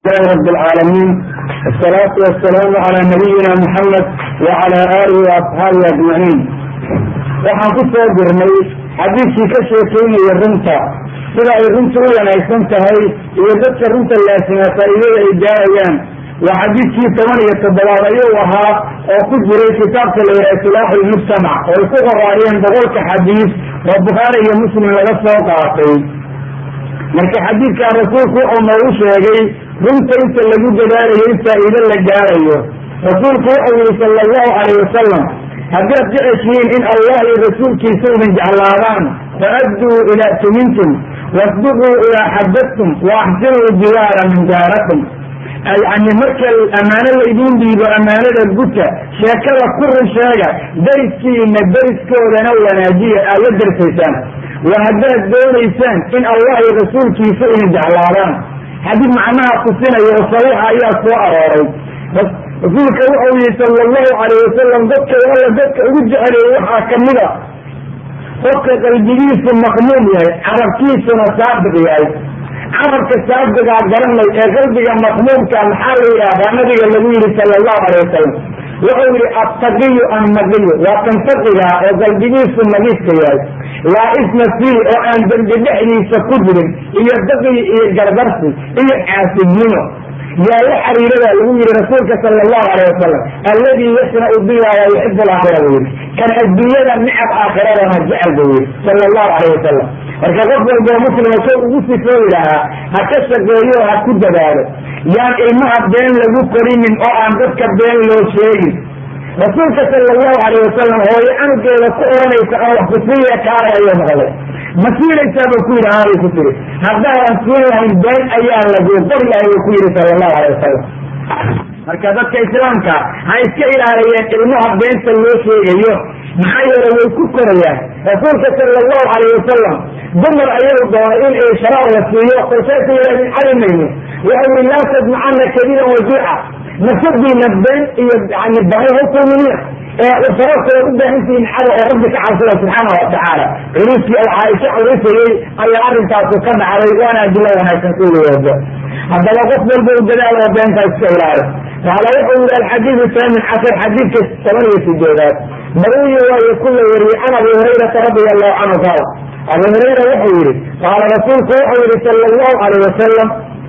لله رب العالمين الصلاة والسلام على نبينا محمد وعلى آله وأصحابه أجمعين waxaan ku soo jirnay xadiidkii ka sheekeynaya runta sida ay runta u wanaagsan tahay iyo dadka runta laasima faa'iidada ay gaarayaan waa xadiidkii toban iyo toddobaad ayuu ahaa oo ku jiray kitaabka la yidhaha isilaaxu lmujtamac oo ay ku qoraariyeen boqolka xadiis oo bukhaari iyo muslim laga soo qaatay marka xadiidkaa rasuulku wuxuu noogu sheegay runta inta lagu dadaalayo in faa'iido la gaarayo rasuulku wuxuu yihi sala allahu calayh wasalam haddaad jeceshihiin in allah iyo rasuulkiisa idin jeclaadaan faadduu idaa tumintum wasbiquu idaa xadadtum wa axsinuu jiwaara min jaarakum yani marka ammaano laydin dhiibo ammaanada guta sheekada ku run sheega dariskiina dariskoodana wanaajiya aad la darsaysaan wa haddaad doonaysaan in allah iyo rasuulkiisa idin jeclaadaan xadiid macnaha tusinaya oo saxiixa ayaa soo arooray rasuulka wuxuu yihi sala allahu calayh wasalam dadka alla dadka ugu jeceleeyey waxaa kamid a qofka qalbigiisu maqmuum yahay carabkiisuna saabiq yahay carabka saabigaa garanay ee qalbiga maqmuumka maxaa la yidhaahdaa nabiga lagu yihi sala allahu calayh wasalam wuxuu yihi attaqiyu annaqiyu waa kan taqiga oo qalbigiisu nagiiska yahay laa isma fii oo aan dembi dhexdiisa ku jirin iyo daqiy iyo gardarsi iyo caasidnimo yaa la xariiradaa lagu yihi rasuulka sala allahu alayh wasalam alladii yasnau biha wa yuxibu laakhira buu yihi kan adduunyada nicab aakhiradana jecel buu yihi sala allahu alayh wasalam marka qof walboo muslima soo ugu sifooyi lahaa ha ka shaqeeyo ha ku dadaalo yaan ilmaha been lagu korinin oo aan dadka been loo sheegin rasuulka sala allahu alayh wasalam hooyo canugeeda ku oranaysa aan wax kusiiya kaalay ayuu noqday ma siinaysaa buu ku yidhi aanay ku tiri haddaadan siin lahayn been ayaa laguu qori lahay buu ku yihi sala allahu alayh wasalam marka dadka islaamka ha iska ilaaliyeen ilmaha beenta loo sheegayo maxaa yeele way ku korayaan rasuulka sala allahu alayh wasalam dumar ayuu doonay in ay sharaab la siiyo kolkaasu yidhahdin cali mayno wuxuu yihi laa tadmacana kadiban wajuuca nafsadiina been iyo yani bahay hakulminiya sababtooda u baahantihiin cado oo rabbi ka cabsada subxaana watacaala culuskii oo caaisha culusayey ayaa arrintaasu ka dhacday waana adilo wanaagsan ku woodo haddaba qof walba u dadaal oo beentaa iska ilaali qaala wuxuu yihi alxadiidu saamin cashar xadiidka toban iyo sideedaad maruyi waayo kula wariyey can abi hurayrata radia allahu canhu qaal abu hurayra wuxuu yihi qaala rasuulku wuxuu yihi sala allahu alayh wasalam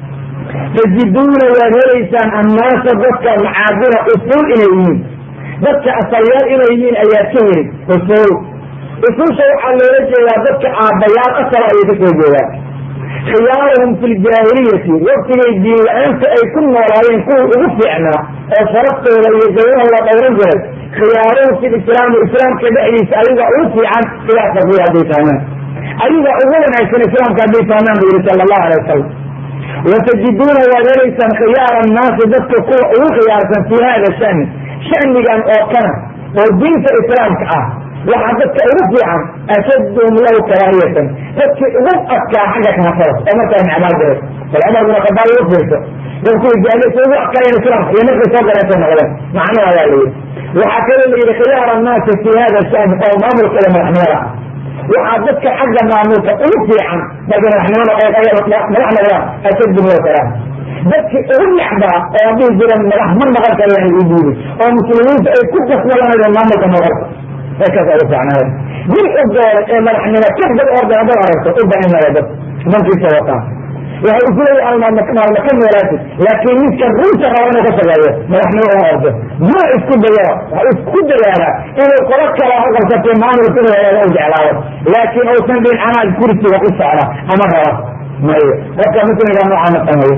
tajiduuna waad helaysaan annaasa dadka macaadina usuul inay yihiin dadka asalyaal inay yihiin ayaad ka heli usuul usuusha waxaa loola jeedaa dadka aabbayaal asal ayay ka soo jeedaan khiyaaruhum fi ljaahiliyati waktigay diin la-aanta ay ku noolaayeen kuwii ugu fiicnaa oo sharaftooda iyo gawraha la dhowran jiray khiyaaruhum fi lislaami islaamka dhexdiisa ayaga ugu fiican ilaa safiya hadday fahmaan ayaga ugu wanaagsan islaamka hadday fahmaan buu yihi sala allahu alay wasalam watajiduuna waad helaysaan khiyaara annaasi dadka kuwa ugu khiyaarsan fi hada shani shanigan oo kana oo diinta islaamka ah waxaa dadka ugu fiican ashadhum lahu karaahiyatan dadkii ugu adkaa xagga kahafada oo markaa necmaa jiray bal cumar bin khadaab ugu fiirso dadkuwa jaalisa ugu adkaayeen islaamka iyo markay soo galeentay noqdeen macnaha waa la yidhi waxaa kaloo la yidhi khiyaar annaasi fi hada shani oo maamulkooda madaxnimada ah waxaa dadka xagga maamulka ugu fiican markay madaxnimada madax noqdaan ashadhum lahu karaahiya dadkii ugu necbaa oo dhihi jira madax ma noqon karayaan ii diidi oo muslimiinta ay ku qasbalanayeen maamulka noqonka kaas ugu fiicnaada nin u dooray ee madaxnimo ka dad orda hadad aragto u bainaya dad mankiisa wataa waxay isleeyahay almaalma ka noolaatid laakiin ninka runta raba inuu ka shaqeeyo madaxnimo uma ordo ma isku dayaa waxa isku dadaala inuu qolo kala qabsatay maamulka inuu helaada u jeclaado laakiin uusan dhin anaa kursiga u socda ama raba mayo qofka muslimka noocaa ma sameeyo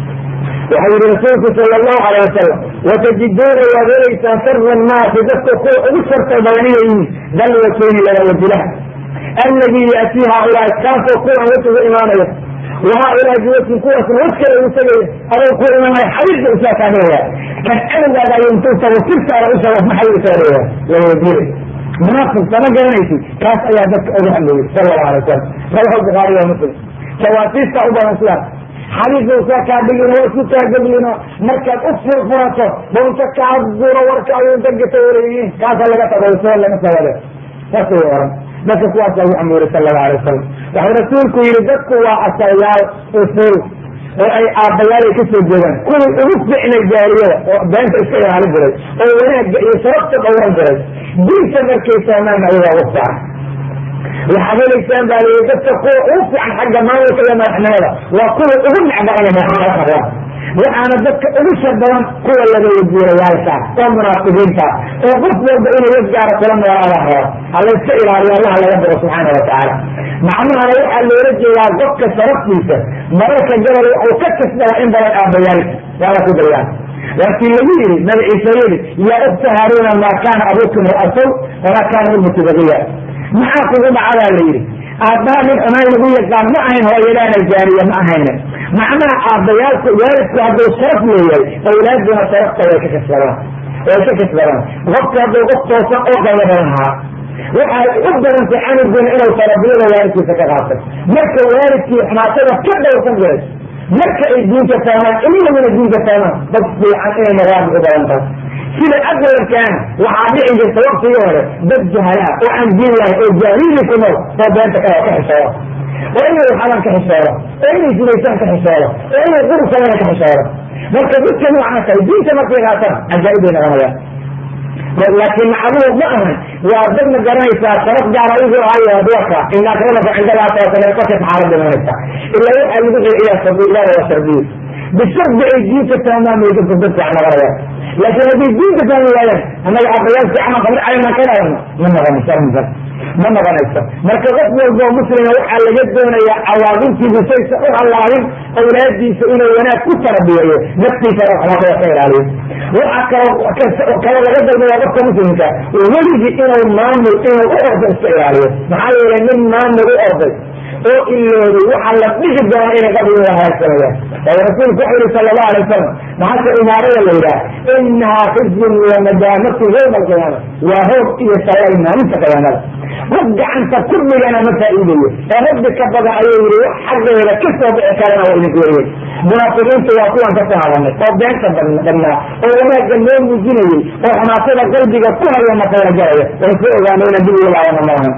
waxau yihi rasuulku sala allahu alayh wasalam watajiduuna waad helaysaan sara annaasi dadka kuwa ugu sharta badan inay yihiin dal wajeyni laba wajilaha alladii yaatii haaulaai kaasoo kuwan wejigu imaanaya wa haaulaai biwajin kuwaasna wej kale ugu tegaya adoo ku imaanaya xabiibka isaa kaamilaya kan cadowgaada ayuu intuu tago sirtaada u shago maxay u saaraya waa wajire munaafiq sama garanaysid kaas ayaa dadka ugu hadlayay sala allahu alay wasalam rawahu bukhaari wa muslim jawaasiista u badan sidaas xadiiska kaa dhigin waa isku taageblino markaad u furfurato bunta kaa duro warka ayuu dagata waleyihiin kaasa laga tago soo lama sawade saasay oran dadka kuwaas lagu amuuray sala allahu alay wasalam waxuu rasuulku yihi dadku waa asalyaal usul oo ay aabbayaal ay kasoo jeedaan kuwii ugu ficnay jaariyada oo beenta iska ilaali jiray oo wanaagga iyo sharafta dhowran jiray diinta markay fahmaan ayagaa ugu fiican waxaad helaysaan baa lii dadka kuwa ugu fiican xagga maamulka iyo madaxnimada waa kuwa ugu necba inay madaxnimada qabaan waxaana dadka ugu shar badan kuwa laga wajiirayaalka oo munaafiqiinta oo qof walba inuu wafgaara kula noolaada rabo halayska ilaaliyo allaha laga baro subxaana watacaala macnahana waxaa loola jeedaa qofka sharaftiisa mararka gabal waxuu ka kasbada in badan aabayaalka waala ku daryaan laakiin lagu yidhi nabi ciise yidhi yaa ukta haaruuna maa kaana abuukum ra'asow wamaa kaana ummuki bagiya maxaa kugu dhacadaa la yidhi aabbaha nin xumaan lagu yaqaan ma ahayn hooyadaana jaaniya ma ahayne macnaha aabbayaalku waalidku hadduu sharaf leeyahay awlaaduna sharafta way ka kasbadaan way ka kasbadaan qofka hadduu qof toosan oo qaybo badan ahaa waxay u badantay canuguna inuu tarbiyada waalidkiisa ka qaatay marka waalidkii xumaatada ka dhowrsan jiray marka ay diinka fahmaan ilmahuna diinka fahmaan dad fiican inay noqdaan u badan tahay sida aqlarkaana waxaa dhici jirta waktigii hore dad jahalaa oo aan diin lahayn oo jaahili ku nool oo beenta ka ka xisooda oo inay waxadan ka xisooda oo inay sinaysaan ka xisooda oo inay qurubsadana ka xisooda marka dadka noocaas ay diinta markay qaataan cajaa'ib bay noqonayaan laakiin macluud ma ahan waa dad ma garanaysaa sharaf gaara igu ahayo adwarka in akramakum cindallaahi tawakalqofka xaalad dhimanaysa ilaa waxaa lagu xilciyaa sabiilaha waa shardiyo bishardi ay diinta fahmaan bay dadka dad fiican noqonayaan laakiin hadday diinta fahmi waayaan annaga abayaal fiican qabri caynaan ka dhaadano ma noqonayso arrinkaas ma noqonayso marka qof walboo muslima waxaa laga doonayaa cawaaqibtiisu saysa u hallaabin awlaadiisa inuu wanaag ku tarbiyeeyo naftiisana waxlaaqada ka ilaaliyo waxaa kaloo kale laga dalbaya qofka muslimka weligii inuu maamul inuu u ordo iska ilaaliyo maxaa yeelay nin maamul u orday oo ilooday waxaa la dhigi doona inay qabrigooda halaagsanayaan waayo rasuulku wuxuu yihi sala allahu alay wasalam maxaase imaarada la yidhaha inahaa khizyun wa nadaamatu yowma alqiyaama waa hoog iyo sallay maalinta qiyaamada qof gacanta ku dhigana ma faa'iidayo ee rabbi ka badan ayuu yihi wax xaggeeda ka soo bixi karana waa idinku weriyey munaafiqiinta waa kuwan kasoo hadalnay oo beenta badnaa oo wanaagga noo muujinayey oo xumaatada qalbiga ku haya makayla galaya waan ku ogaanay inaan dib ugu laabana maahan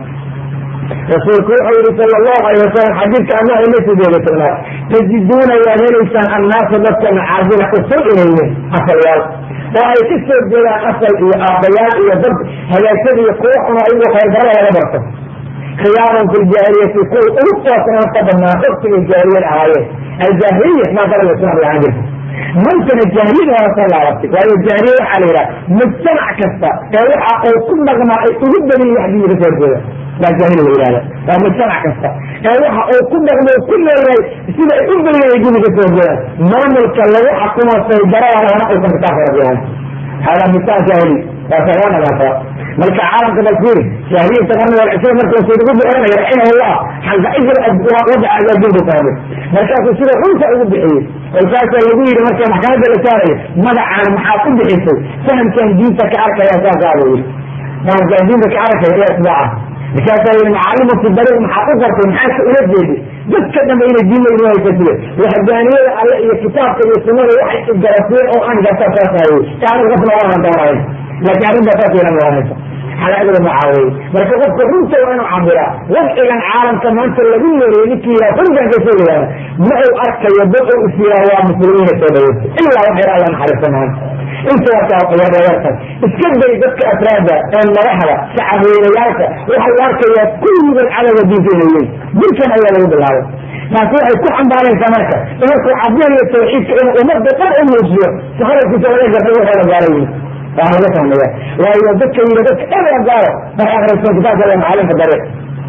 rasuulku wuxuu yihi sal allahu alay wasalam xadiidka allah ila sideeda tognaad tajiduuna waad helaysaan annaasa dadka macaadina usul inay yihiin asalyaal oo ay ka soo jeedaan asal iyo aabbayaal iyo dad hagaagsan iyo kuwo xuno ayagoo khayrdarada laga barto khiyaaran fi ljaahiliyati kuwa ugu toosnaan ka badnaa waktigay jaahiliyad ahaayeen aljaahiliya maa daraga islam ahaan jirta maantana jaahiliyada waa soo laabatay waayo jaahiliya waxaa la yidhaha mujtamac kasta ee waxa uu ku dhaqmaa ay ugu badan yihin wax diinka kasoo horjeeda baa jaahili la yihahda waa mujtamac kasta ee waxa uu ku dhaqmo ku leeyahay sida ay u badan yahay diinka kasoo horjeedaan maamulka lagu xakumo saydaradana uusan kitaabka rabbi ahayn hada misaal jaahili waa sagaan alaasa marka caalamka balfiiri jaahiliyata qarni walcishriin markuu sayid ugu bixinaya raximahullah xalqaijir wadaca adduunka fahmay markaasuu sida runta ugu bixiyey kolkaasaa lagu yidhi marka maxkamadda la saarayo magacaan maxaad u bixisay fahamkan diinta ka arkaya saasaa buu yidhi fahamkan diinta ka arkaya iyo isbaaca markaasaa yidhi macalimu fi dariiq maxaad u qortay maxaadka ula jeedi dadka dhanbe inay diinla inoo haysasiye waxdaaniyada alle iyo kitaabka iyo sunnada waxay igarasiyeen oo aan gartaa saas haye yaani qofna waanan doonayn laakiin arrintaa saas yeelan waanaysa xalaadada mucaawiyey marka qofka runta waa inuu cabiraa wadcigan caalamka maanta lagu yeeriyo ninkii yihaa runtan ka sheegayaana ma uu arkayo dad uu is yiraa waa muslimiina soo dhaweystay ilaa wax yar alla naxariista maanta inta warkaayartan iska day dadka afraada ee madaxda shacabweynayaalka waxay arkayaan kulligood cadowga diinta inay yihin dilkan ayaa lagu bilaabay taasi waxay ku xambaaraysaa marka markuu cabdinayo tawxiidka inuu ummadda dhan u muujiyo si hadalkiisa laga gartay waxay la gaara yiri waa laga fahmaya waayo dadka yiri dadka dhan la gaaro waxay akhrisan kitaabka iyo macalinka dariiq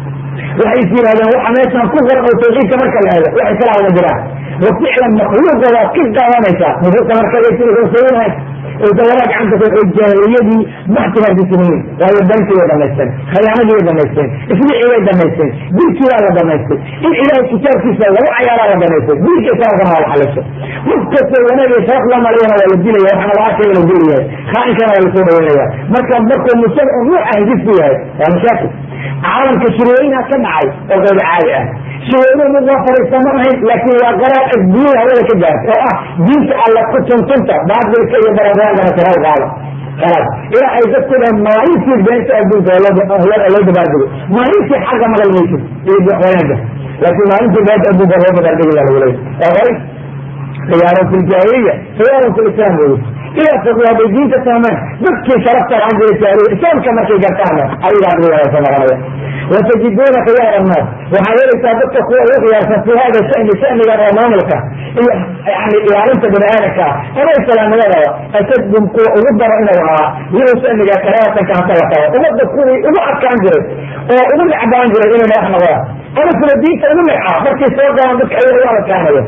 waxay is yidhahdeen waxa meeshan ku qoran oo tawxiidka marka la eego waxay kala wada jiraan wa ficlan makhluuqa waad ka qaadanaysaa nufuusta markagaysiinahay oysa wanaag gacanta ku oo jaahiliyadii maxtigaasisinayin waayo dantii way dhamaysteen khiyaanadii way dhamaysteen isbicii way dhamaysteen dilkii waa la dhamaystay in ilaahay kitaabkiisa lagu cayaaraa la dhamaystay dilka islaamkana waa la xalisay qof kastoo wanaag iyo sharaf la mariyana waa la dilaya waxaana la arkaya inuu dil yahay khaa'inkana waa lasoo dhaweynaya marka markuu mujtamac nuuca hidisku yahay waa mashaakil caalamka shirweynaha ka dhacay oo qayb caadi ah shirweynuhu mid loo fariista ma ahayn laakiin waa qaraar adduunya hawada ka gaarta oo ah diinta alla ku tuntunta baatilka iyo barabagandana kala qaada khalaas ilaa ay dadku dhahan maalintii beenta adduunka loo dabaaldego maalintii xagga maqal maysid iyo wanaaga laakiin maalintii beenta adduunka loo dabaaldegi la lagu leeyahy waa qoray khiyaaran fi ljaahiliya khiyaaran fi lislam wey sidaas hadday diinta fahmeen dadkii sharafta lahaan jiray jaahiliya islaamka markay gartaana ayagaa ugu wanaagsan noqonaya watajiduuna khiyaar annaas waxaad helaysaa dadka kuwa ugu khiyaarsan fi hada shani shanigan oo maamulka iyo yani ilaalinta bani aadamka ah ama islaamnimadaba ashadhum kuwa ugu daro inuu ahaa iyuu shaniga karaatanka hata wataba ummadda kuwii ugu adkaan jiray oo ugu necbaan jiray inay madax noqdaan ama kuwa diinta ugu necaa markay soo galaan dadka ayaga u adkaanayo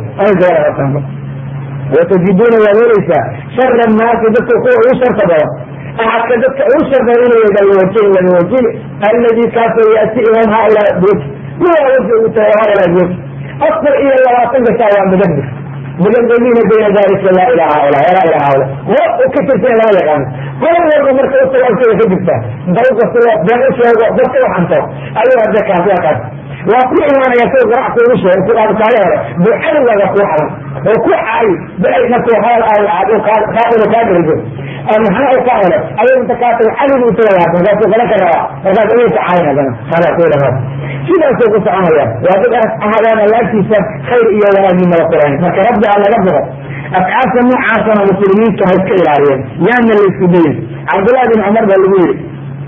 ama watajiduuna waad helaysaa shara naasi dadka kuwa ugu sharta badan axadka dadka ugu sharta inuu yada lawajin lamawajin alladii kaasoo yati imaam haulaa biyoti kuwaa waji uu tahay haulaa biyoti afar iyo labaatan gasaa waa mudabir mudabiriina bayna dalika laa ilaha haula walaa ilaha haula wa u ka tirsan lama yaqaano qolal walba marka utaga agteeda ka jirta dawkastoo been u sheego dadka u xanto ayuu hadda kaasi kaas waa ku imaanaya sida ganacsi ugu sheegay ku qaadkaale hore buuxadowaaga ku xalan oo ku caayi bal markuu haal qaadina kaa dherigo maxaa u ka hele ayay inta kaa tago caligu isaga laata markaasuu qalan ka rabaa markaas ayuu ka caayin hadana hada ku ilamaa sidaasuu ku soconaya waa dad ahadaan allaagtiisa khayr iyo wanaagiinaba kurayn marka rabbi ha laga boqo afcaasha noocaasana muslimiinta ha iska ilaaliyeen yaana la isku dayin cabdullahi bin cumar baa lagu yidhi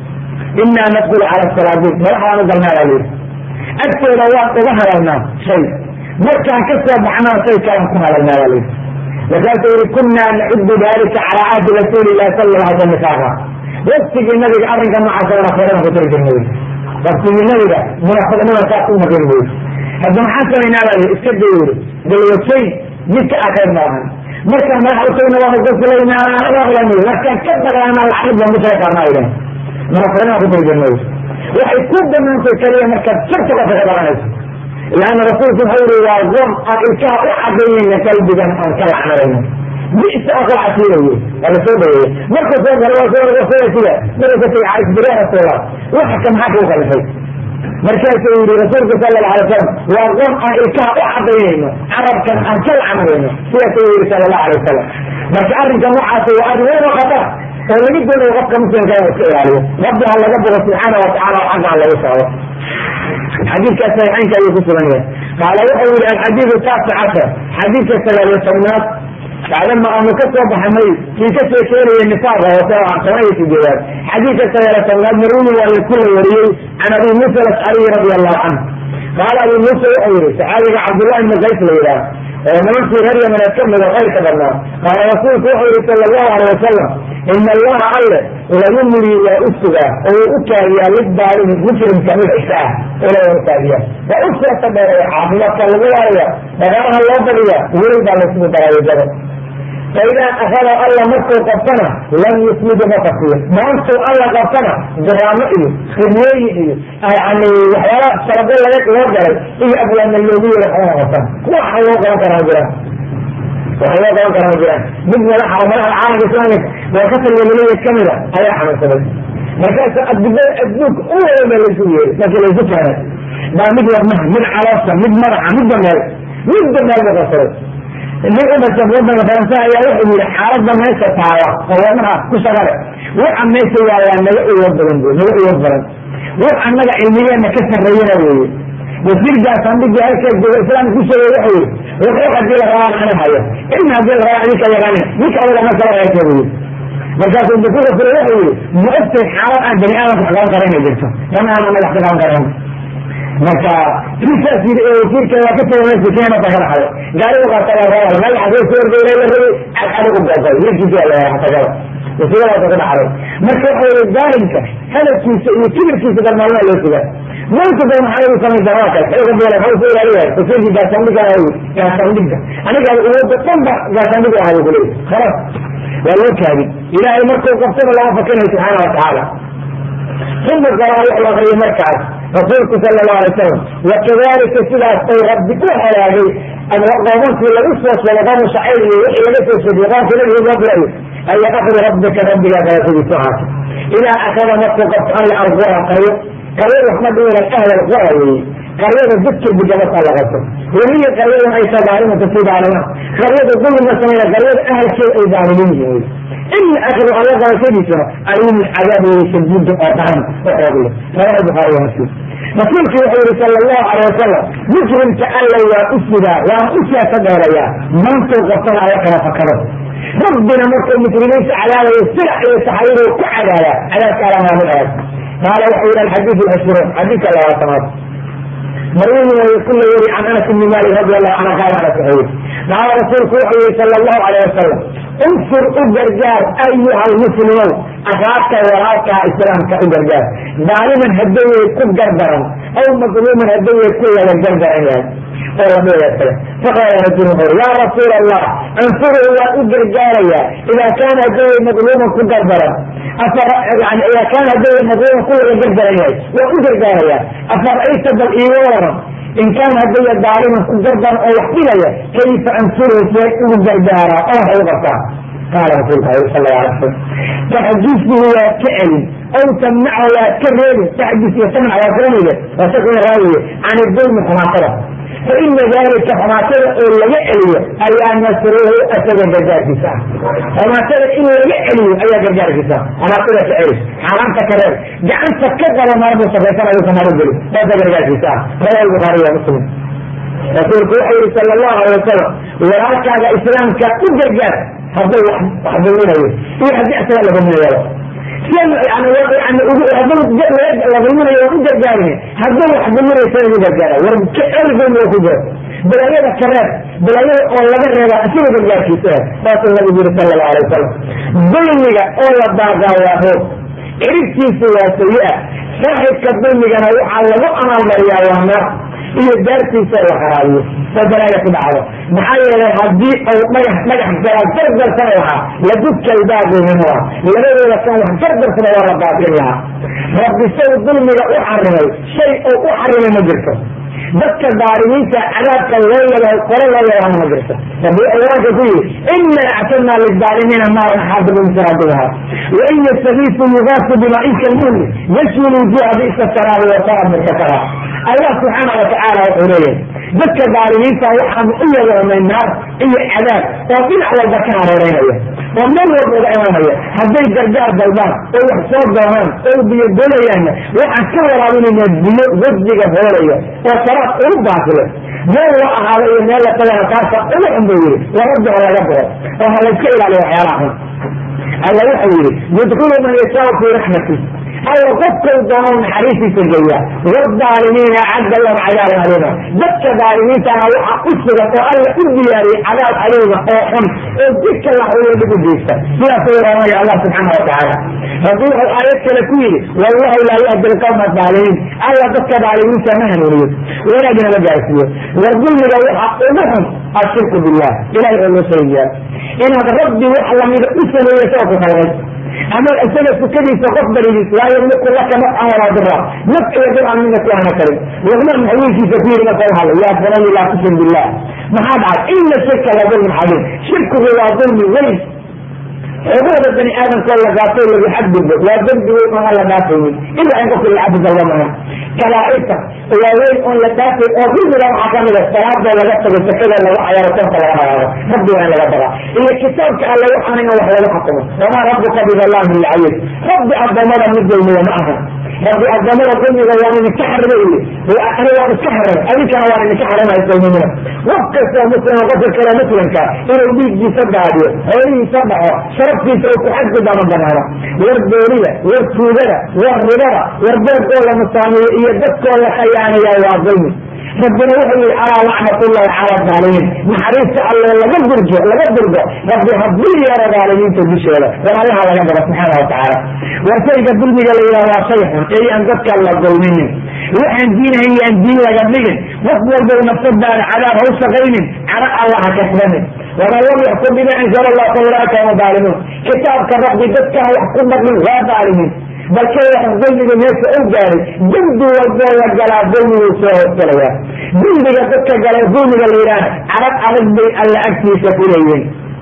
inaa nadkulu cala salaadiin madaxdaan u galnaa baa layidhi agtooda waan uga hadalnaa shay markaan ka soo baxnaa shay kalan ku hadalnaa baa layidhi markaasuu yihi kunaa nacudu dalika calaa ahdi rasuuli lahi sala la alay misaaqa waktigii nabiga arrinka noocaasa munaafiqadan ku tiri jirnay waktigii nabiga munaafiqnima saas u maqin buyi hadda maxaan samaynaa baa yidhi iska day yidhi dalwajayn midka ah khayr malahan markaan madax utagna waanu gasilaynaa markaan ka dagaana lacag baan kushay qaarnaa yidhahan munaafiqnima ku tiri jirnay waxay ku banaantay kaliya markaad sharta qofka ka dhalanayso laana rasuulku wuxuu yihi waa qoom aan ilkaha u cadaynayna qalbigan aan ka lacnarayno bisa oo kala casiinaye waa lasoo dhaweeye markuu soo galo waa soo sida markuu ka tagay caisbiree rasuula waxa ka maxaa kuu kalifay markaasuu yihi rasuulku sala allahu alay wasalam waa qoom aan ilkaha u cadaynayno carabkan aan ka lacnarayno sidaasuu yihi sala allahu alay wasalam marka arrinka noocaas waa arrin weyn oo khatar oo laga doonayo qofka muslimka inuu iska ilaaliyo rabbi ha laga bogo subxaana watacala oo xagga ha lagu socdo xadiidka saxiixaynka ayuu ku sugan yahay qaala wuxuu yihi alxadiidu taasi cashar xadiidka sagaal iyo tobnaad bacdama aanu ka soo baxnay kii ka sheekeynaya nisaaqa oo toban iyo sideedaad xadiidka sagaal iyo tobnaad marwini waa lakula wariyey can abi muusa alashcariyi radi allahu canhu qaala abi muusa wuxuu yihi saxaabiga cabdullahi ibni qays la yidhaah oo nimankii reer yamaneed ka mida kayrka badnaa qaala rasuulku wuxuu yihi sala allahu alay wasalam ina allaha alle layumlii waa u sugaa oo uu u kaagiyaa lidaalimi mujrimka mid cisha ah ila u kaagiya waa u seeta dheereeya caafimaadka lagu waaraya dhaqaalaha loo badiya weli baa laysugu daraayadada faidaa akada alla markuu qabtana lam yusmidu ma kafiyo maantuu alla qabtana diraamo iyo khiryooyin iyo yani waxyaala sharabo laga loo galay iyo abwaana loogu yeero waxba qabtan waxa loo qaban karaa jiraan waxa loo qaban karaa jiraan mid madaxa oo madaxa caalamka islaamika waa ka taliyalaleya kamida ayaa xanuunsaday markaas adibada adduunka u wada baa laysu yeeray markii laysu keenay baa mid wadnaha mid caloosha mid madaxa midba meel midba meel buu qabsaday nin u dhasha wadanka faransa ayaa wuxuu yihi xaalada meesha taala oo wadnaha ku shaqale waxa meesha yaalaa naga uwad badan bu naga uwad badan wax annaga cilmigeena ka sarreeyana weeye wasiirkaas andhigii halkaa jooga islaamka ku sheegay wuxuu yihi wuxuu hadii la rabaan ani hayo cilmi hadii la rabaa idinka yaqaanin ninka adiga ma kala haysa bu yihi markaasuu inta ku rasuulay wuxuu yihi ma ogtay xaalad aan bani aadamka wax qaban kara inay jirto tan aan anaga wax ka qaban karayn marka intaas yii wasiirka waa ka taga meesha keena ta kala xaday gaarigu qaatala rabal magaxa soo soo ordayla la rabay cadcadi u googay yarkiisa la tagada wasiiradaasa ku dhacday marka waxa yii daalimka hadalkiisa iyo kibirkiisa dalmaalmaa loo sugaa maanta ba maxaa lagu samaysaa waa kale xooga beela maxaa usoo ilaaliyaa wasiirkii gaashaandhiga gaashaandhiga aniga uwada dhan ba gaashaandhigu ahay bu kuleeyahy khalas waa loo kaadin ilaahay markuu qabtana lama fakinayo subxaana watacaala uma qaraa wuxuu akriyay markaas rasuulku sala allahu alay wasalam wakadalika sidaas ay rabbi u halaagay qoomankii lagu soo sheegay qoomu shacayr iyo wixii laga soo sheegay qoomkii nabigu loo diray ayaa akri rabbika rabbigaa galasidiisu ahaatay idaa akada markuu qabto an la argura qayo qayo waxma dhiinan ahlal qura weeye qaryada dadka digabasa la qabto weliya qaryadan ay tadaalimata si daalimaan qaryada dulmiga sameeya qaryada ahalkeeda ay daalimiin yihiin ina akhiru alla qabashadiisuna alimun cadaab weeye shadiida oo daran oo xoogle rawahu bukhaari wa muslim rasuulku wuxuu yihi sala allahu calay wasalam mujrimka alla waa u sidaa waana u siyaasa dheerayaa maantuu qabtana alla kala fakado rabbina markuu mujrimiinta cadaabayo silax iyo saxaayaduu ku cadaaya cadaabka alla maamu aad qaala wuxuu yihi alxadiid alcishruun xadiidka labaatanaad marwini way kula yeri can anas ibni malik radi allahu canhu qaala anas wuxuu yihi qaala rasuulku wuxuu yihi sala allahu calayh wasalam unsur u gargaar ayuha almuslimow akaabka walaalkaa islaamka u gargaar daaliman hadawey ku gardaran aw madluuman hadawey ku laga gardaran yahay oo lamida kale faqaala rajul wuxuu ya rasuul allah ansuruhu waan u gargaarayaa ida kaana hadawey madluuman ku gardaran yani ida kaana hadawey madluuman ku laga gardaran yahay waan u gargaarayaa afara'ayta bal iiga waran in kaana hadaya daaliman ku gardaran oo wax dhigaya kayfa ansuruhu see ugu gargaaraa oo waxay u qabtaa qaala rasuulka al sal la alay slam taxdiisuhu waad ka celin aw tamnachu waad ka reebin taxdiis iyo tamnac waa garanayde waa shakina raawiye can idulmi xumaatada fa ina dalika xumaatada oo laga celiyo ayaa nasruhu asaga gargaarkiisa ah xumaatada in laga celiyo ayaa gargaarkiisa ah xumaatada ka celi xaaraanta ka reeb gacanta ka qaba maarbu safaysan ayuusa maro geli saasa gargaarkiisa ah rawahu bukhaari wa muslim rasuulku wuxuu yihi sala allahu alay wasalam walaalkaaga islaamka u gargaar hadduu wax dulminayo iyo haddii isaga la dulminayo la dulminayo waan u gargaarin hadduu wax dulminayo sa ugu gargaara war el dulmiga ku jiro balaayada ka reeb balaayada oo laga reeba isaga gargaarkiisa saasuu nabigu yiri sala allahu alay wasalam dulmiga oo la daagaa waa roob ciribtiisa waa sayi-a saaxibka dulmigana waxaa lagu amaalmariyaa waa naar iyo daartiisa la qaraabiyo oo balaaya ku dhacdo maxaa yeelay haddii uu dhagax dhagax gala gardarsana lahaa ladudkalbaabinua labadooda kan wax gardarsana waa la baabin lahaa rabbi say dulmiga u xarimay shay uu u xarimay ma jirto dadka daalimiinta cadaabka loo yalahay kore loo yalahana ma jirto rabbi wuxuu quraanka ku yihi ina actadna lidaalimiina naaran xaadibu saraadiha wain yastagiisu yugaasu bimain kalmuhli yashwi lwujuha bisa saraabi wasara mirkasara allah subxaana watacaala wuxuu leeyahay dadka daalimiinta waxaanu u yeeloonay naar iyo cadaab oo dhinac walba ka hareereynaya oo meel walba uga imanaya hadday gargaar dalbaan oo wax soo doonaan oo biyo dolayaanna waxaan ka waraabinaynaa biyo wajdiga hoolaya oo saraad ugu baasile meel loo ahaado iyo meel la tagana taasa ugu xun buu yihi warabbi ha laga baro oo ha layska ilaaliyo waxyaalaha xun alla wuxuu yihi yudkulu man yashaau fii raxmati alla qofkau doono naxariistiisa geeya waalimiina acadda lahum cadaaban aliima dadka daalimiintana waxa u sugan oo alla u diyaariyey cadaab aliima oo xun oo jidka laxuyo dhib u geysta sidaasuu oranaya allah subxaana watacaala rabbi wuxuu aayad kale ku yidhi wallahu laa yahdi alqawma adaalimiin alla dadka daalimiinta ma hanuuniyo wanaagna ma gaarsiiyo war dulmiga waxa ugu xun ashirku billah ilahay oo loo sharigiyaa inaad rabbi wax lamida u sameeyo sao ku khalqay ama isaga sukadiisa qof barigiis laa yamliku laka nafcan walaa dira naf iyo dircan mina ku ana karin luqmaan xawiilkiisa ku yiri marka hadla yaa bunay laa tushrik billah maxaa dhacay ina shirka la dulmin cadiim shirkigu waa dulmi weyn xuquuqda bani aadamkoo la gaatay lagu xadgudbo waa dembi weyn oon aan la dhaafaynin ilaa in qofka lacabdi dalba maaha kalaairta waa weyn oon la dhaafay oo dulmiga waxaa kamid a salaadoo laga tago sakada lagu cayaaro sonka laga hagaado rabbi waa in laga bagaa iyo kitaabka alle waxaana in wax lagu xakumo wamaa rabbuka bidallaamin lilcabiid rabbi addoommada mid dulmiya ma aha rabbi addoommada dulmiga waan idinka xarima ili ani waan iska xarimay adinkana waan idinka xarimay dulmimina qof kastoo muslima qofka kale muslimka inuu dhiiggiisa daadiyo xoolihiisa dhaco sharaftiisa uu ku xadgudba ma banaano war boolida war tuugada war ribada war beerkoo la nusaamiyo iyo dadkoo la khayaanaya waa dulmi rabbina wuxuu yihi alaa lacnatullahi cala daalimiin naxariista alle laga durjo laga durgo rabbi hadduu yeero daalimiinta dushooda war allaha laga daba subxaana watacaala war shayga dulmiga la yidhaha waa shay xun ee aan dadka la dulminin waxaan diinahay yaan diin laga dhigin qof walbow nafsadaada cadaab ha u shaqaynin cara allaha kasbanin waman lam yaxkum bima anzala allah fa ulaika hum daalimuun kitaabka rabbi dadkaan wax ku dhaqmin waa daalimiin balka waxan dulmiga meesha u gaaray dembi walboo la galaa dulmiguu soo hoosgalaya dembiga dadka gala dulmiga la yidhaahna carab adag bay alla agtiisa ku leeyihin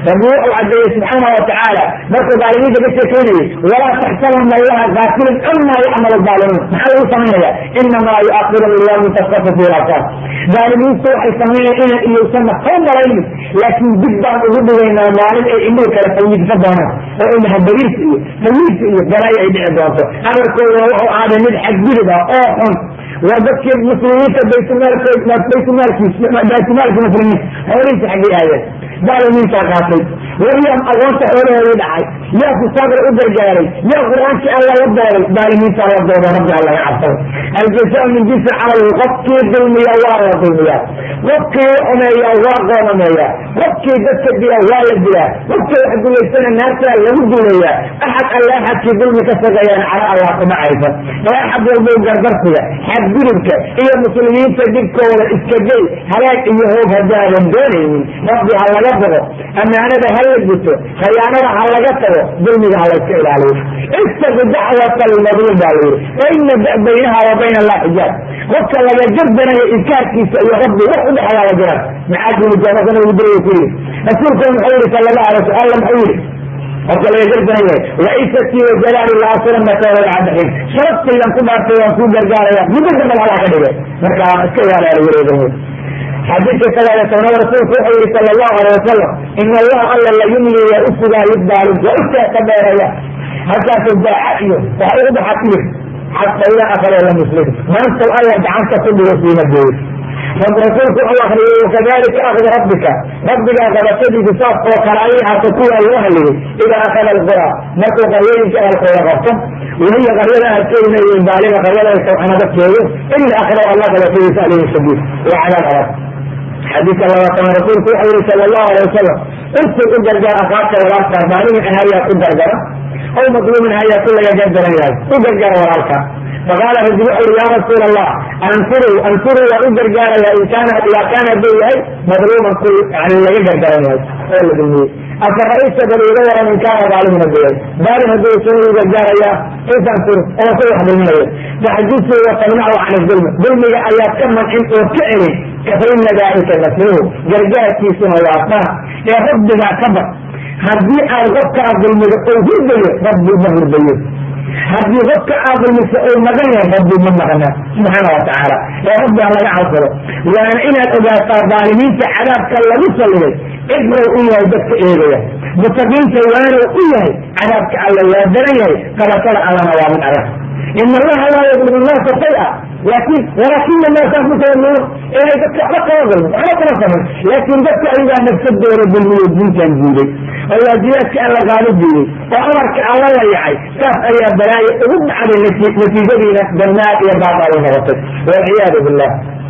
rabbi wuxuu cadeeyey subxaana watacaala markuu daalimiinta ka sheekeynayay walaa taxsabana allaha gaafilin amaa yacmalu daalimuun maxaa lagu samaynaya inamaa yuakirum liyawmin taskafu fi lasaar daalimiintu waxay sameynaya inan iyowsanna koo malaynin laakiin dib baan ugu dhigaynaa maalin ay indhihi kale fayiidsa doonaan oo inaha bariirka iyo fayiidka iyo balaayo ay dhici doonto amarkooduna wuxuu ahaaday mid xadgudub ah oo xun waa dadkii muslimiinta baytmaalkood baytmaalkiis baytmaalki muslimiin xoolihiisa xaggay aadeen daalimiintaa qaatay waryaa agoonta xoolahoodii dhacay yaa kusaabra u gargaaray yaa qur-aankii alla la dooday daalimiintaa la dooda rabbi alla ga cabsado aljazaa min jinsi camalihi qofkii dulmiya waa la dulmiyaa qofkii xumeeya waa qoomameeya qofkii dadka dila waa la dilaa qofkii wax dulaysana naartaa lagu duleeyaa axad alla axadkii dulmi ka sageeyaan cala allah kuma aysan ee axad walbow gardarsiga xadgudubka iyo muslimiinta dhibkooda iska gey halaag iyo hoog haddaadan doonaynin rabbi ha laga bogo ammaanada ha la guto khayaanada ha laga tago dulmiga ha layska ilaaliyo istaqi dacwata almadluum baa layidhi fa ina baynaha wa bayna allah xijaab qofka laga jardanayo inkaarkiisa iyo rabbi wax u dhexeeyaa la jiraan maxaa kumijaamaka nabigu diraya ku yidhi rasuulkuna muxuu yihi sala allahu alay wasal alla muxuu yidhi qofka laga gardanaya wacisatii wajalaali la asranaka walcadaxin sharabtaydan ku dhaartay waan kuu gargaaraya muddo dambal halaa ka dhigay marka iska ilaala wareega xadiidka sagaal iyo tobnaad rasuulku wuxuu yihi sala allahu alay wasalam ina allaha alla la yumli waa u sugaa lidaalim waa u seeka dheeraya halkaasu daaca iyo waxa ugu baxa kibir xata idaa akala lam yuslim maanta alla gacanta ku dhigo siima geeyo rasuulku wuxuu akriyey wakadalika akdi rabbika rabbigaa qabashadiisa saas oo kale ayay hata kuwaa loo haliyey idaa akada alqura markuu qaryooyinka ahalkooda qabto wahiya qaryada ahalkeeduna iyo daalima qaryada ay sawxana dadkeedu ila akra allah qabashadiisa alayhi shadiid waa cadaab adag xadiidka labaatana rasuulku wuxuu yihi sala allahu alay wasalam ursul u gargaar akaabka walaalka daalimin ahayaa ku gargara aw madluumin ahayaa ku laga gardaran yahay u gargara walaalka faqaala rajul wuxuu yihi ya rasuul allah anfuruu anfuruu waan u gargaaraya in kaana idaa kaana haduu yahay madluuman ku yani laga gardaran yahay oo la dulmiyey afa ra-isa bal iga waran in kaana daalimin haduu yahay daalim hadduu soo u gargaaraya kayfa anfuru oo ku wax dulminayo taxdisu wa tamnacu can dulmi dulmiga ayaad ka mancin oo ka celin kafaina dalika nasruhu gargaarkiisuna waa sana ee rabbigaa ka bad haddii aad qofkaa dulmido ou hurdayo rabbi ma hurdayo haddii qofka aad dulmiso ou magan yahay rabbi ma maqna subxaana watacaala ee rabbi ha laga cabsado waana inaad ogaataa daalimiinta cadaabka lagu saliday ibrow u yahay dadka eegaya mutaqiinta waanow u yahay cadaabka alla waa daran yahay qabashada allana waa mid adag in allaha laa yadlimu naasa shaya laakin walaakina naasa anfusahum inay dadka waxba kama dulmin waxba kama samin laakin dadka ayagaa nafsadooda dulmiyo diintan diiday oo waajibaadka alla qaado diiday oo amarka alla la yacay saas ayaa balaayo ugu dhacday natiijadiina jannaad iyo baabaalu noqotay walciyaadu billah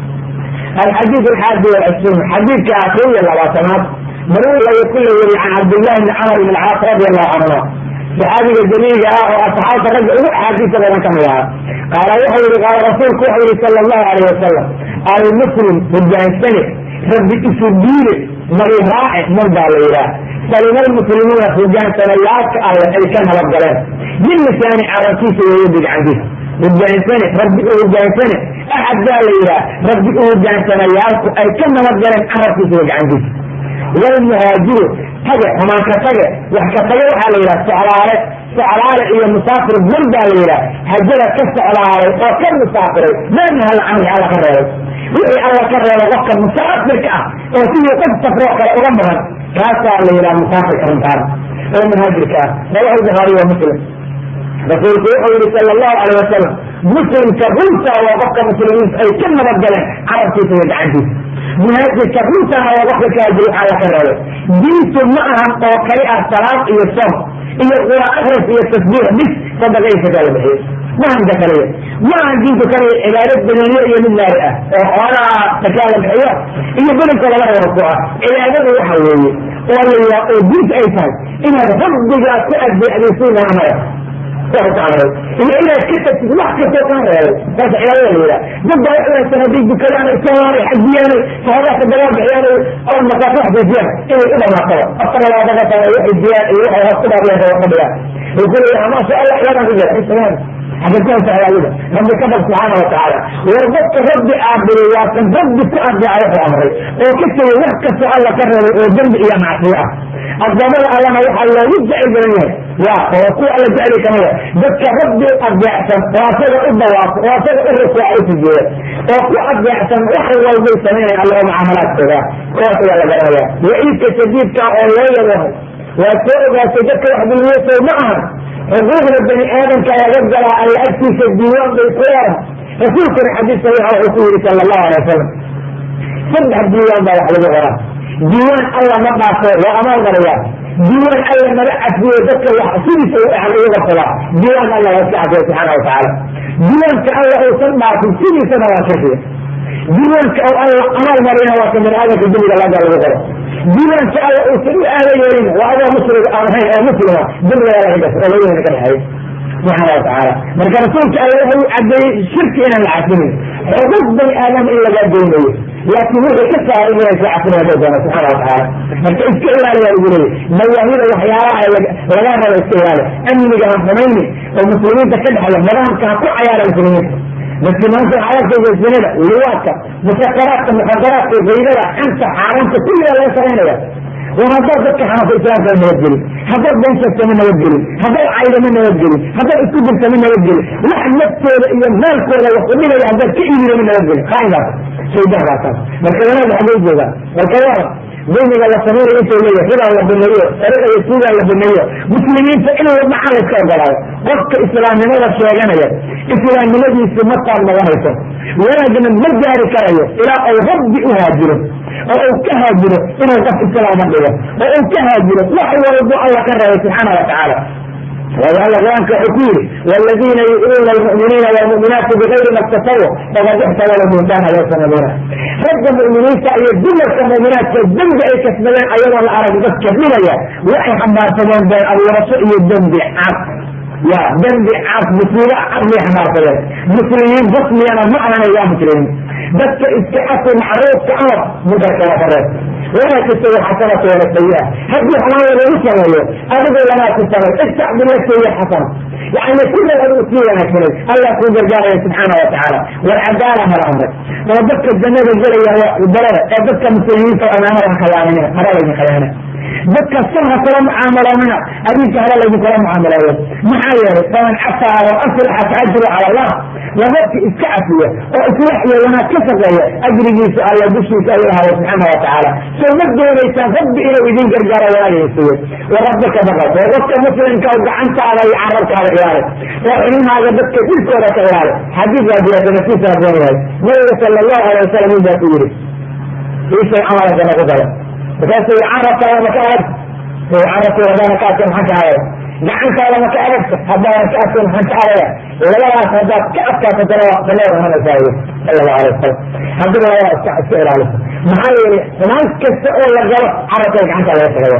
alxadiid alxaadi walcishruun xadiidka akriyo labaatanaad maruu laga ku la weriye can cabdillahi bni camar ibn caas radi allahu canhuma saxaabiga daliiga ah oo asxaabta ragga ugu axaadiisa badan ka mid ahaa qaala wuxuu yihi qaala rasuulku wuxuu yihi sala allahu alayh wasalam almuslim hogaansane rabbi isu diile mari raace man baa la yidhaah salima almuslimuuna hogaansanayaalka alle ay ka nabad galeen min lisaani carabkiisa weeye bidcandiisa hogaansane rabbi u hogaansane axad baa la yidhaah rabbi u hogaansanayaalku ay ka nabad galeen carabkiisa iyo gacantiisa walmuhaajiru tage xumaanka tage wax ka tage waxaa la yidhaha soclaale soclaale iyo musaafir bur baa la yidhaha hajada ka soclaalay oo ka musaafiray maanahala canhi alla ka reebay wixii alla ka reebay qofka musaafirka ah oo sidii qof safroo kale uga maran kaasaa la yidhaha musaafirka runtaan oo muhaajirka ah rawahu lbukhaari wa muslim rasuulku wuxuu yihi sala allahu alayh wasalam muslimka runta waa qofka muslimiinta ay ka nabad galeen carabkiisa iyo gacantiisa muhaajirka runtana waa qofka kaajiri waxaa la ka reebay diintu ma ahan oo kali ah salaad iyo som iyo qura akris iyo tasbiix bis sadaqa iyo sakaa la bixiyo ma ahan ka kaliya ma ahan diinku kaliya cibaadad badaniyo iyo mid naari ah oo xoolaha sakaa la bixiyo iyo belinka laga reebo ku ah cibaadadu waxa weeye oo la oo diinta ay tahay inaad rabbigaa ku addeecdaysiin amaya iyo inaad ka tagtid wax kastoo kaa reebay saas cibaadada la yidhaha dad baa wax wanaagsan hadday dukadaan ay soomaanay xajiyaanay sahabaadka dagaal bixiyaan oo masaafo xajiisiyaan inay u dhamaataba afar labaatan ka waxay jiyaan iyo waxay hoos ku dhaafiyaan raba fadhiyaan wuxuu leeyahay maasha allah cibaadaan ku jira xagakasa ayaga rabbi ka bag subxaana watacaala war dadka rabbi aabudo waa kan rabbi ku adeeca wuxuu amray oo ka tegay wax kastoo alla ka reebay oo dembi iyo macsiyo ah addoomada allana waxaa loogu jecel badan yahay ya oo kuwa alla jecli kamida dadka rabbi adeecsan oo asaga u dawaafo oo asaga u rukuuca u sujuuda oo ku adeecsan wax walbay samaynayan alla oo mucaamalaadkooda kuwaas ayaa la garanaya waciidka shadiidka oo loo yabaho waa soo ogaatay dadka wax dulmiyasow ma ahan xuquuqda bani aadamka laga galaa alla agtiisa diiwaan bay ku leedahay rasuulkuna xadiis saxiixa wuxuu ku yidhi sala allahu alay wasalam saddex diiwaan baa wax lagu qoraa diiwaan alla ma dhaafo waa amaan garayaa diiwaan alla naga cafiyo dadka wax sidiisa u ahan ugu qarsadaa diiwaan alla waa iska cafiya subxaana watacaala diiwaanka alla uusan dhaafin sidiisana waa shirkiya diiwaanka oo alla amaal marina waa ka bani aadamka dembiga laga lagu qoro diiwaanka alla uusan u aada yeelin waa adoo muslim aan ahayn oo muslima dembiga laga gas oo labadina ka dhexeeyo subxaana watacaala marka rasuulka alla wuxuu cadeeyey shirki inaan la cafinin xuquuq bani aadam in laga deynayo laakin wuxuu ka saaray inay ka cafin hada doona subxaana watacaala marka iska ilaaliyaa lagu leeyay mawaahida waxyaalaha laga rabo iska ilaali amniga ha xumayni oo muslimiinta ka dhexeeya nidaamka ha ku cayaara muslimiinta dadki maanta waxaa arkaysa zinada liwaadka musakaraadka muxadaraadka gaydada xanta xaaraanta kulligaa laga shaqaynaya war haddaad dadka xanafa islaamka nabadgelin haddaad been sheegta ma nabadgelin haddaad cayda ma nabadgelin haddaad isku dirta ma nabadgelin wax naftooda iyo maalkooda wax udhigaya haddaad ka iibida ma nabadgelin qaaydaas shaydahaasaas marka wanaag xagay joogaan marka waran dulmiga la samaynayo intuu leeyahay ridaa la baneeyo sariqa iyo suugaa la baneeyo muslimiinta in macaan la iska ogolaayo qofka islaamnimada sheeganaya islaamnimadiisi ma taab noqonayso wanaagna ma gaari karayo ilaa uu rabbi u haajiro oo uu ka haajiro inuu qof islaama dhigo oo uu ka haajiro wax walbo alla ka reebay subxaana watacaala waayo alla qur-aanka wuxuu ku yidhi waladiina yu'minuuna almu'miniina walmu'minaati bigayri ma iktasabu faqad ixtamala buhtaana yasamaduuna ragga mu'miniinta iyo dumarka mu'minaadka dembi ay kasbadeen ayagoo la arag dadka dhigaya waxay xambaarsadeen been abuurasho iyo dembi cad ya dembi cad musiibo cad may xambaarsadeen muslimiin basmiyana ma ahanay waa muslimiin dadka iska cafi macruufka amar munkarka waa kareeb walaa tastawi xasanatu wala sayi'a haddii xumaan lagu sameeyo adigu lamaa ku samay istac bilati hiya xasana yani sida adigu sii wanaagsanay allah kuu gargaaraya subxaana watacaala war cadaala mala amray oo dadka jannada gelaya barada ee dadka muslimiinta amaanada ha khayaaminina hara laydin khayaana dadka sun ha kula mucaamaloonina adinka hara laydinkula mucaamaleeyo maxaa yeelay faman cafaa wa aslaxa fa ajru cala allah waa dadka iska cafiya oo islax iyo wanaag ka shaqeeya ajrigiisa alla dushiisa ayuu ahaaday subxaana watacaala soo ma doonaysaan rabbi inuu idin gargaaro wanaagin siiyo wa rabbaka baqad oo dadka muslimka oo gacantaada iyo carabkaada ilaali oo xilmaaga dadka dilkooda ka ilaali xadiis baa jira sanadkiisa haboon yahay nabiga sala allahu alay wasalam in baa ku yidhi ishay camalka nagu galo markaasuu carabkaada maka adag carabka haddaana ka adka maxaan ka adaya gacantaada maka adagta haddaana ka adka maxaan ka adaya labadaas haddaad ka adkaato daleeda hanasaayo sala allahu alay wasalam haddii labada iska iska ilaaliso maxaa yeelay xumaan kasta oo la galo carabka gacantaa laga shaqeeya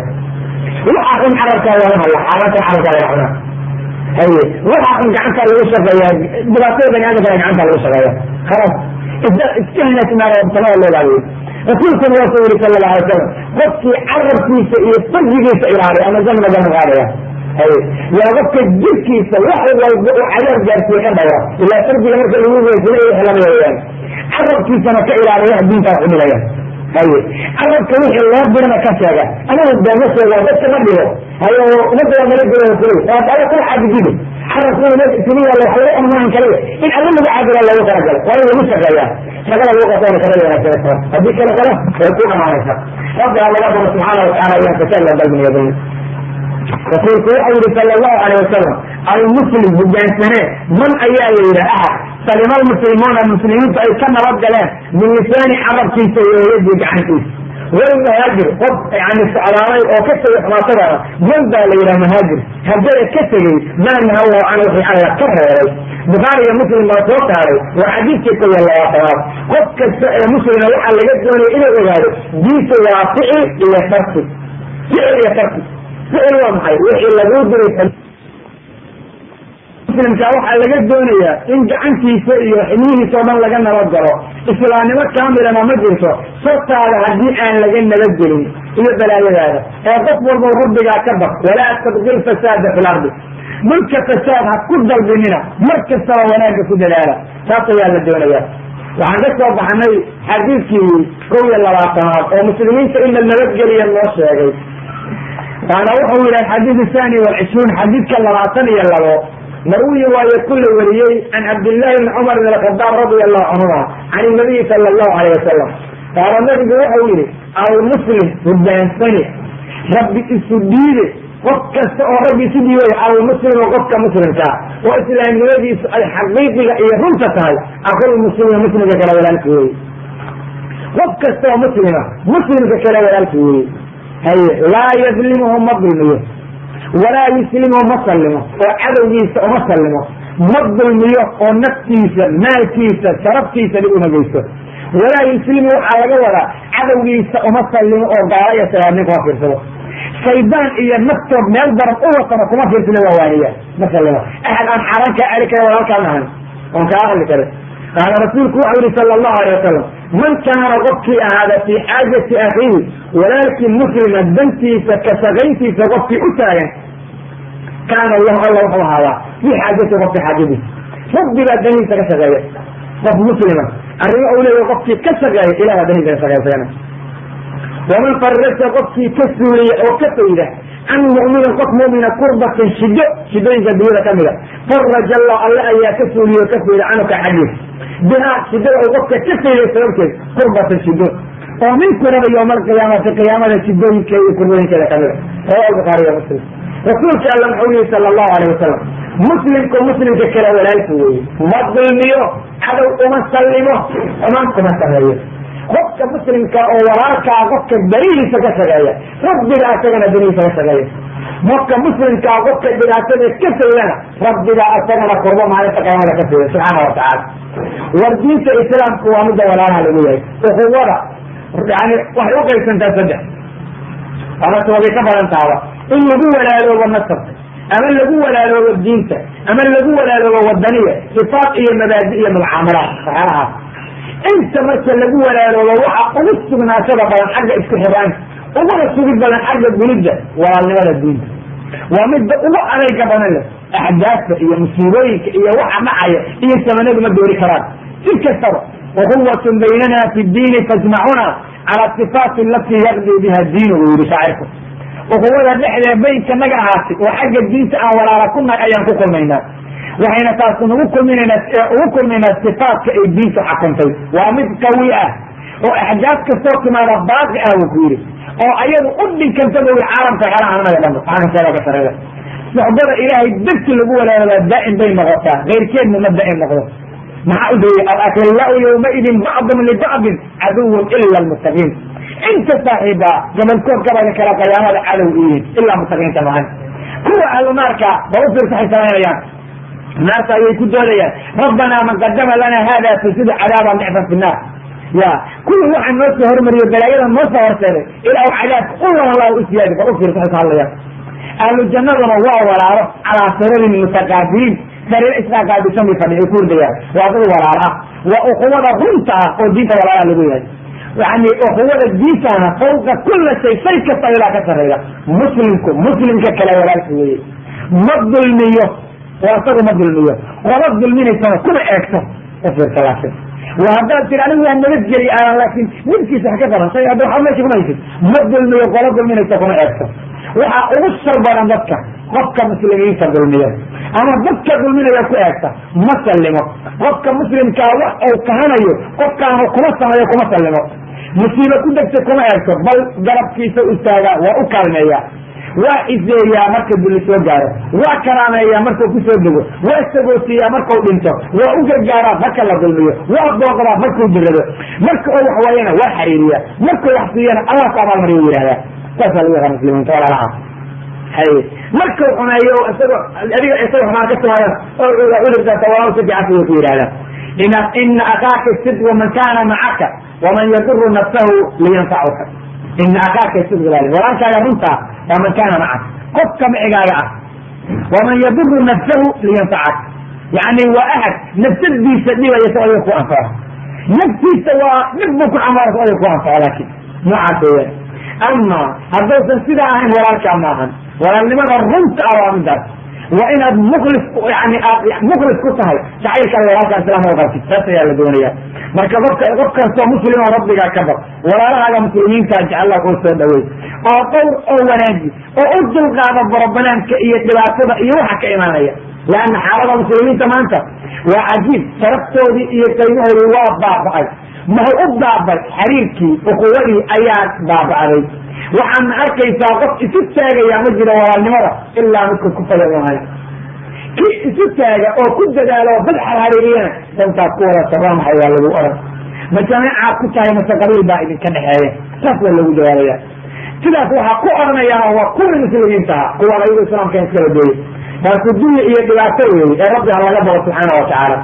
waxa xun carabkaa laga hadla xaaraanta carabkaa laga cunaa haye waxa xun gacantaa lagu shaqeeya dhibaatada bani aadamkana gacantaa lagu shaqeeya khalaas iska hinaasinaada samada loo baabiyo rasuulkuna waa ku yiri sala alla alay wasalam qofkii carabkiisa iyo farjigiisa ilaaliya ama janna gama qaadaya haye waa qofka jirkiisa wax walba uu cadaab gaarsiiye ka dhawra ilaa farjiga marka lagu weysina iyo xelanaya weyaan carabkiisana ka ilaaliya diintaa xumilaya haye carabka wixii loo dirana ka sheega anigu beema sheega dadka ma dhigo haye umada waa nala gelo kulay waa alla kula caabudidi carabkuna siniya wax laga ammaan kaliya in alla lagu caabula loogu talagalo waa in lagu shaqeeyaa shaqada lagu qabtana kala wanaagsan karo haddii kale kale way ku dhamaanaysa rabbiga laga baro subxaana watacaala ayaan kasalla balbiniya bayn rasuulku waxa yihi sala allahu alayh wasalam almuslim hogaansane man ayaa la yidhi ahad salima almuslimuuna muslimiintu ay ka nabad galeen min lisaani carabkiisa iyo yadii gacantiisa walmuhaajir qof yani socdaalay oo ka tegay xumaatadaada man baa la yidhaha mahaajir haddana ka tegey maa naha allahu canhu wixii alla ka reeray bukhaari iyo muslim baa soo saaray waa xadiidkii kow iyo labaatanaad qof kasta ee muslima waxaa laga doonaya inuu ogaado diinta waa ficil iyo tarki ficil iyo tarki ficil waa maxay wixii laguu diray muslimka waxaa laga doonayaa in gacantiisa iyo xibnihiisa oo dhan laga nabadgalo islaamnimo kaamilana ma jirto sartaada haddii aan laga nabadgelin iyo balaayadaada ee qof walba rabbigaa ka baq walaa tabqil fasaada fi lardi dhulka fasaad ha ku dalbinina mar kastaba wanaagga ku dadaala taas ayaa la doonaya waxaan ka soo baxnay xadiidkii kow iyo labaatanaad oo muslimiinta in la nabadgeliya noo sheegay waana wuxuu yihi xadiid thani walcishruun xadiidka labaatan iyo labo marwiyi waayo kula wariyey can cabdillahi bni cumar bn alkhadaab radi allahu canhuma can inabiyi sala allahu alayh wasalam qaala nabigu wuxuu yihi almuslim hudaansani rabbi isu dhiibe qof kasta oo rabbi isu dhiibay almuslimu qofka muslimkaa oo islaamnimadiisu ay xaqiiqiga iyo runta tahay aqul muslima muslimka kale walaalka weeye qof kasta oo muslima muslimka kale walaalka weeye haye laa yadlimuhu ma dulmiyo walaa yuslimuhu ma sallimo oo cadowgiisa uma sallimo ma dulmiyo oo naftiisa maalkiisa sharaftiisa dhib uma geysto walaa yuslimu waxaa laga wadaa cadowgiisa uma sallimo oo gaala iyo salaamnin kuma fiirsado shaydaan iyo naftood meel daran u watana kuma fiirsado waa waaniya ma sallimo axad aan xaaraan kaa celi kara walaalkaan ahan oon kaa aqli karin qaala rasuulku waxau yihi sala allahu alay wasalam man kaana qofkii ahaada fii xaajati akhiihi walaalkii muslima dantiisa ka shaqayntiisa qofkii u taagan kaana allahu alla wuxuu ahaadaa fii xaajati qofki xaajadiisa rabbi baa danihiisa ka shaqeeya qof muslima arrimo u leeya qofkii ka shaqeeya ilah baa danihiisa ka shaqeysana waman farasa qofkii ka suuliya oo ka fayda can mu'minin qof mu'mina kurbatan shido shidooyinka dunyada ka mida faraja allah alle ayaa ka suuliye oo ka fayda canuka xaggiis bihaa shidada uu qofka ka fayday sababteed kurbatan shido oo min kuraba yowma alqiyaamati qiyaamada shidooyinkeeda iyo kurbooyinkeeda kamida rawa bukhaari wa muslim rasuulka alla muxuu yihi sala allahu alayh wasalam muslimku muslimka kale walaalka weeye ma dulmiyo cadow uma sallimo xumaan kuma sameeyo qofka muslimka oo walaalkaa qofka danihiisa ka shaqeeya rabbiga asagana danihiisa ka shaqeeya qofka muslimkaa qofka dhibaatada ka faydana rabbiga asagana kurbo maalinta qiyaamada ka fayda subxaana watacaala war diinta islaamku waa midda walaalaha lagu yahay ukuwada yani waxay uqaybsantaa saddex amase wabay ka badan tahaba in lagu walaaloobo nasabka ama lagu walaaloobo diinta ama lagu walaaloobo wadaniya sifaat iyo mabaadi iyo mucaamalaat waxyaalahaas inta marka lagu walaaloobo waxa ugu sugnaashada badan xagga isku xiraanka uguna sugid badan xagga gulidda walaalnimada diinta waa midda ugu adayga badan leh axdaafta iyo musiibooyinka iyo waxa dhacaya iyo samanadu ma doori karaan si kastaba waquwatun baynana fi diini tajmacuna cala sifaati alatii yaqdi biha diinu buu yihi shaacirku ukuwada dhexdee baynka naga ahaatay oo xagga diinta aan walaala ku nahay ayaan ku kulmaynaa waxayna taas nagu kulminaynaa ugu kulmaynaa sifaatka ay diintu xakuntay waa mid qawi ah oo axdaaf kastoo timaada baaqi ah buu ku yidhi oo ayadu u dhinkanta bu yii caalamka xelaha anaga dhanba waxaa kasheega ka sareeya soxbada ilaahay darti lagu walaalabaa daa'im bay noqotaa keyrkeedna ma daa'im noqdo maxaa u dayey alakilaau yawmaidin bacdum libacdin caduwun ila lmuttaqiin inta saaxiiba gabalkood gabada kala qiyaamada cadow yihiin ilaa mutaqiinta maahan kuwa ahlu naarka ba u fiirsa waxay samaynayaan naarta ayay ku doodayaan rabbanaa man qadama lana hada fasidu cadaaban dicfan fi naar ya kuwii waxaa noo soo hormariyo balaayada noo soo horseeday ilaa cadaabka ulalala u siyaadi ba u fiirsa waxay ka hadlayaan ahlu jannaduna waa walaalo calaa sirarin mutaqaabiliin sariir isqaaqaabisan bay fadhi ay ku hurdayaan waa dad walaalo ah waa ukuwada runta ah oo diinta walaalaha lagu yahay yani ukuwada diintana fawqa kula shay shay kasta ilaa ka sarreeya muslimku muslimka kale walaalka weeye ma dulmiyo oo isagu ma dulmiyo qola dulminaysana kuma eegto ufiirsa laakin wa haddaad tiri anigu waa nabadgeli aan laakin nibkiisa ha ka qaban shay hadda waxba meesha kuma haysid ma dulmiyo qola dulminaysa kuma eegto waxaa ugu shar badan dadka qofka muslimiinta dulmiya ama dadka dulminaya ku eegta ma sallimo qofka muslimkaa wax uu kahanayo qofkaanu kuma sameeyo kuma sallimo musiibo ku degta kuma eegto bal garabkiisa istaagaa waa u kaalmeeya waa iseeyaa marka duli soo gaaro waa karaameeyaa markuu kusoo dego waa sagoosiiyaa markau dhinto waa u gargaaraa marka la dulmiyo waa booqdaa markuu jirado marka oo wax waayana waa xariiriya markuu wax siiyana allah ku abaalmariya u yihahdaa saasaa lagu yaqaa muslimiinta walaalaha hay markau xumeeyo isagoo adiga isaga xumaan ka timaadana cudurkaasa walaa si fiican siday ku yidhahdaa ina ina akaaka sidqu man kana macaka waman yaduru nafsahu liyanfacuka ina akaaka sidqu baa walaalkaaga runtaa waa man kana macaka qofka micigaaga ah waman yaduru nafsahu liyanfacak yani waa ahad nafsadiisa dhibaya si adiga ku anfaco naftiisa waa dhib buu ku xambaara si adiga ku anfaco laakin noocaas weeyaan ama haddaysan sidaa ahayn walaalkaa maahan walaalnimada runta ah waa midaas waa inaad muklis yani aad muklis ku tahay jacaylkaada walaalka islaamka qabtid taas ayaa la doonaya marka qofka qof kastoo muslima rabbigaa ka baq walaalahaaga muslimiinta jecella kuu soo dhawey oo dhowr oo wanaaji oo u dulqaada borobanaanka iyo dhibaatada iyo waxa ka imaanaya leanna xaalada muslimiinta maanta waa cajiib sharaftoodii iyo qaymahoodii waa baaba'ay maha u baabay xiriirkii ukuwadii ayaa baaba'day waxaadna arkaysaa qof isu taagaya ma jiro walaalnimada ilaa midka ku fayaunahay kii isu taaga oo ku dadaalo oo bad xarxariiriyana dantaad ku wada saramahay waa lagu oran ma jameecaad ku tahay mase qabiil baa idinka dhexeeya saas waa lagu jawaabaya sidaas waxaa ku oranayaa waa kuwii muslimiintaha kuwaan ayagu islaamka iskala dooyay taasu dunya iyo dhibaato weeye ee rabbi ha laga baqo subxaana watacaala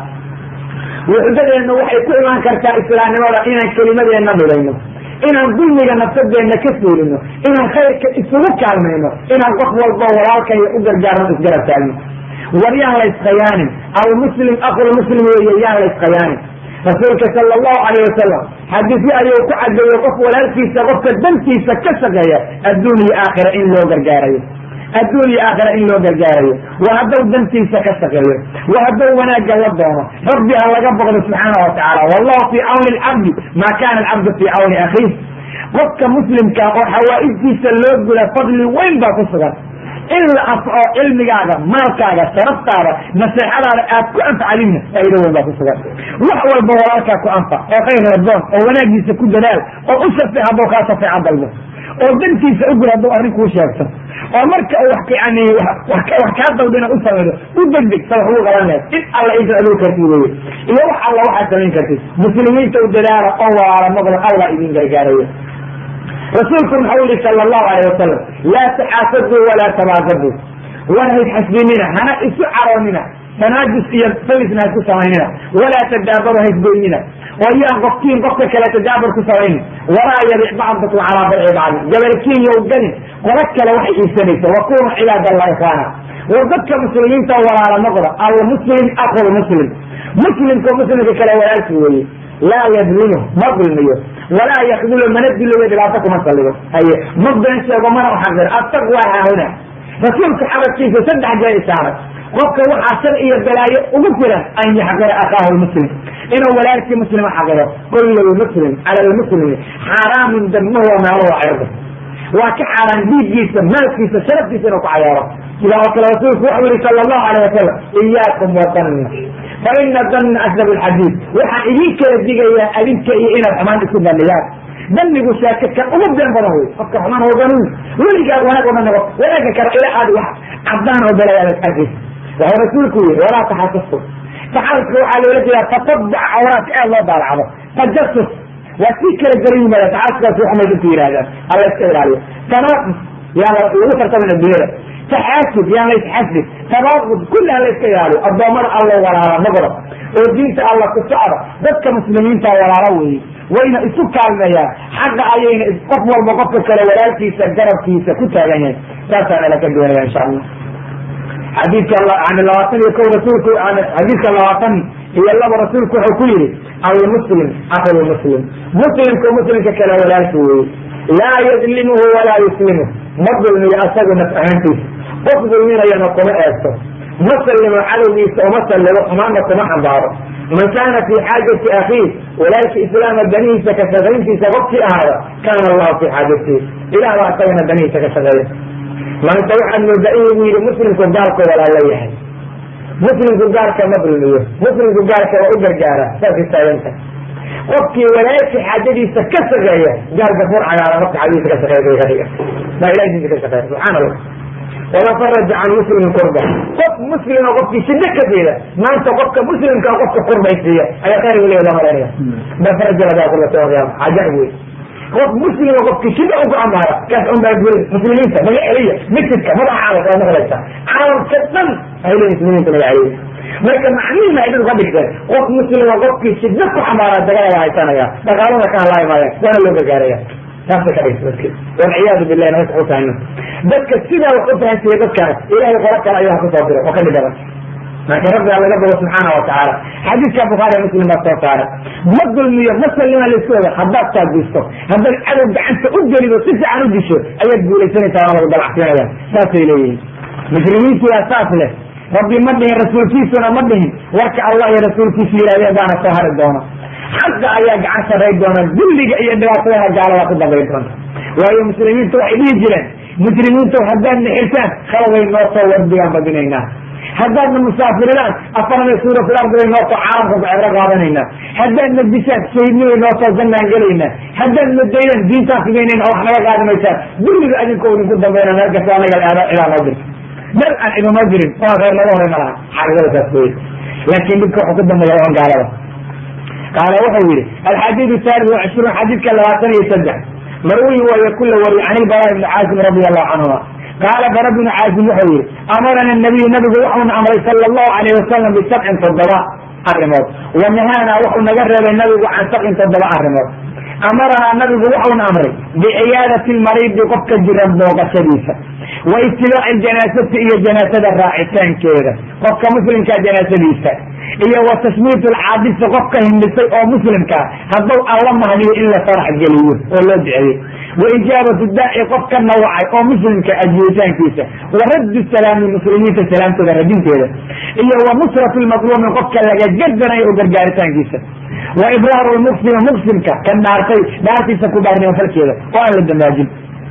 wuxdadeenna waxay ku imaan kartaa islaamnimada inaan kelimadeenna midayno inaan dulmiga nafsadeenna ka suulino inaan khayrka isugu kaalmayno inaan qof walba walaalkaya u gargaarno isgarab taagno war yaan la iskayaanin almuslim akulmuslim weeye yaan la iskayaanin rasuulka sala allahu alayh wasalam xadiisyo ayuu ku cadeeyey qof walaalkiisa qofka dantiisa ka shaqeeya adduun iyo aakhira in loo gargaarayo adduun iyo aakhira in loo gargaarayo waa hadduu dantiisa ka shaqeeyo waa hadduu wanaagga la doono rabbi ha laga boqdo subxaana wa tacaala wallahu fii cawni alcabdi maa kana alcabdu fii cawni akhiih qofka muslimka oo xawaaijtiisa loo gula fadli weyn baa ku sugan in la afco cilmigaaga maalkaaga sharaftaada naseexadaada aad ku anfacdinna faa'ido weyn baa ku sugan wax walba walaalkaa ku anfac oo khayr radoon oo wanaagiisa ku dadaal oo u shafeec hadduu kaa shafeeca dalbo oo dantiisa u gul hadduu arrin kuu sheegto oo marka u yani wax kaa dawdina u samaydo u degdeg sa wax ugu qaban lahayd in alla inta aduu kartid weye iyo wax alla waxaad samayn kartid muslimiinta u dadaala oo walaala noqdo allah idin gargaarayo rasuulku maxau yihi sala allahu alayh wasalam laa taxaasaduu walaa tabaasadu war hays xasbinina hana isu caroonina tanaajus iyo salisna haisku samaynina walaa tadaabaru haysgoynina oo yaan qofkiin qofka kale tadaabar ku samaynin walaa yabic bacdakum calaa bayci bacdi gabalkiin yow gelin qola kale waxay iibsanaysa wakunu cibaad allah ikhwaana war dadka muslimiinta walaala noqda almuslim akul muslim muslimka muslimka kale walaalki weeye laa yadlimu ma dulmiyo walaa yakdulu mana diloyo dhibaato kuma saligo haye ma been sheego mana uxaqir attaqwa haahuna rasuulka xabadkiisa saddex jee isaaray qofka waxaa shar iyo balaayo ugu filan an yaxqira akaahu lmuslim inuu walaalkii muslima xaqiro kullu lmuslim cala lmuslimi xaaraamun damuhu wa maaluhu cirdu waa ka xaaraan dhiiggiisa maalkiisa sharaftiisa inuu ku cayaaro sidaa oo kale rasuulku wuxuu yihi sala allahu alayh wasalam iyaakum wadanna fa ina danna asdab lxadiid waxaan idin kala digayaa adinka iyo inaad xumaan isku bandhigaan danigu sheeke kan ugu been badan wey qofka xumaan wadanin weligaad wanaag uma noqo wanaaga kale ila aad wax cadaan oo balayaad arkaysa wuxuu rasuulku yihi walaa taxasasu taxasaska waxaa loola jeedaa tatabac awraadka aad loo daalacdo tajasus waa si kala garan yimaada taxasuskaas waxumay dadku yidhahdaan alla iska ilaaliyo tanaaqus yaan lagu tartamina dunyada taxaasud yaan la isxasdin tabaaqud kulli aan la iska ilaaliyo addoommada alla walaala noqda oo diinta alla ku socda dadka muslimiinta walaalo weeye wayna isu kaalmeeyaan xaqa ayayna qof walba qofka kale walaalkiisa garabkiisa ku taagan yahay saasaa nala ka doonaya insha allah xadiidka yani labaatan iyo ko rasuulku xadiidka labaatan iyo laba rasuulku wuxuu ku yihi almuslim akul muslim muslimka muslimka kale walaalki weeye laa yadlimuhu walaa yuslimu ma dulmiyo asagu naf ahaantiisa qof dulminayana kuma eegto ma sallimo cadowgiisa uma sallimo xumaanna kuma xambaaro man kaana fii xaajati akhiih walaalka islaama danihiisa ka shaqayntiisa qofkii ahaada kaana allahu fii xaajatihi ilah baa asagana danihiisa ka shaqeeya maanta waxaad moodaa inuu yidhi muslimku gaalku walaala yahay muslimku gaalka ma dulmiyo muslimku gaalka waa u gargaara saasay taaganta qofkii walaalka xaajadiisa ka shaqeeya gaal gafuur cagaara marka xaajadiisa ka shaqeeya ka dhiga baa ilahi diinta ka shaqeeya subxaana allah wama faraja can muslimin kurba qof muslima qofkii shida ka fiida maanta qofka muslimka qofka kurbaysiiya ayaa khayr weliga loo malaynaya ma faraja lagaa kullata qiyaama cajaib wey qof muslima qofkii shida ugu amaara kaas un baa gurin muslimiinta naga celiya masjidka madaxa caalamka waa maqlaysa caalamka dhan ay leeyihin muslimiinta naga celiya marka macnihi ay dad ka dhigteen qof muslima qofkii shida ku xamaara dagala waa haysanaya dhaqaalada ka hadlaayi maayaan waana loo gargaaraya saasay ka dhigta dadki walciyaadu billahi naga u tahayno dadka sidaa wax u fahansiiya dadkaas ilahay qolo kale ayuu ha kusoo diray oo ka dhigadan laakiin rabbiga laga bogo subxaana watacaala xadiidka bukhaari muslim baa soo saaray ma dulmiyo ma sallima laisku oga haddaad taaguisto haddaad cadow gacanta u gelido si fiican u disho ayaad guulaysanaysaa waa lagu dalacsiinaya saasay leeyihiin mujrimiintiyaa saas leh rabbi ma dhihin rasuulkiisuna ma dhihin warka allah iyo rasuulkiisu yidhahdeen baana soo hari doona xaqa ayaa gacan saray doona dulliga iyo dhibaatadana gaalada ku dambayn doonta waayo muslimiinta waxay dhihi jireen mujrimiinta haddaad nixirtaan khalabay noo soo wardigaan badinaynaa haddaadna musaafiridaan afarna suura fil ardi bay noo soo caalamka ku cebro qaadanaynaa haddaadna dishaan shahiidnibay noo soo zannaan gelaynaa haddaadna daydaan diintaan figaynayna oo wax naga qaadi maysaan dulliga adinka idinku dambayna meel kasta anaga cidaa noo dirta dar aan idinoo dirin oo khayr laga horay ma laha xaqiiqada saas weye laakiin dhibka wuxuu ku dambeeya on gaalada qaala wuxuu yihi alxadiid thalith wacishruun xadiidka labaatan iyo saddex marwi waayo kula wariy can ilbara ibni caasim radi allahu canhuma qaala bara bnu caasim wuxuu yihi amarana nabiyu nabigu wuxuuna amray sala allahu alayh wasalam bisabcin toddoba arrimood wa nahaana wuxuu naga reebay nabigu can sabcin toddoba arrimood amaranaa nabigu wuxuuna amray biciyaadati lmariidi qofka jiran booqashadiisa wa itibaaci ljanaasati iyo janaasada raacitaankeeda qofka muslimkaa janaasadiisa iyo wa tashmiit alcaadisi qofka hindhisay oo muslimkaa hadduu alla mahdiyo in la farax geliyo oo loo duceeyey wa ijaabatu daaci qofka nawacay oo muslimka ajibitaankiisa wa raddu salaami muslimiinta salaamtooda radinteeda iyo wa nusratu lmadluumi qofka laga gardanayo oo gargaaritaankiisa wa ibraaru lmuqsimi muqsimka kan dhaartay dhaartiisa ku dhaarnimo falkeeda oo aan la dambaajin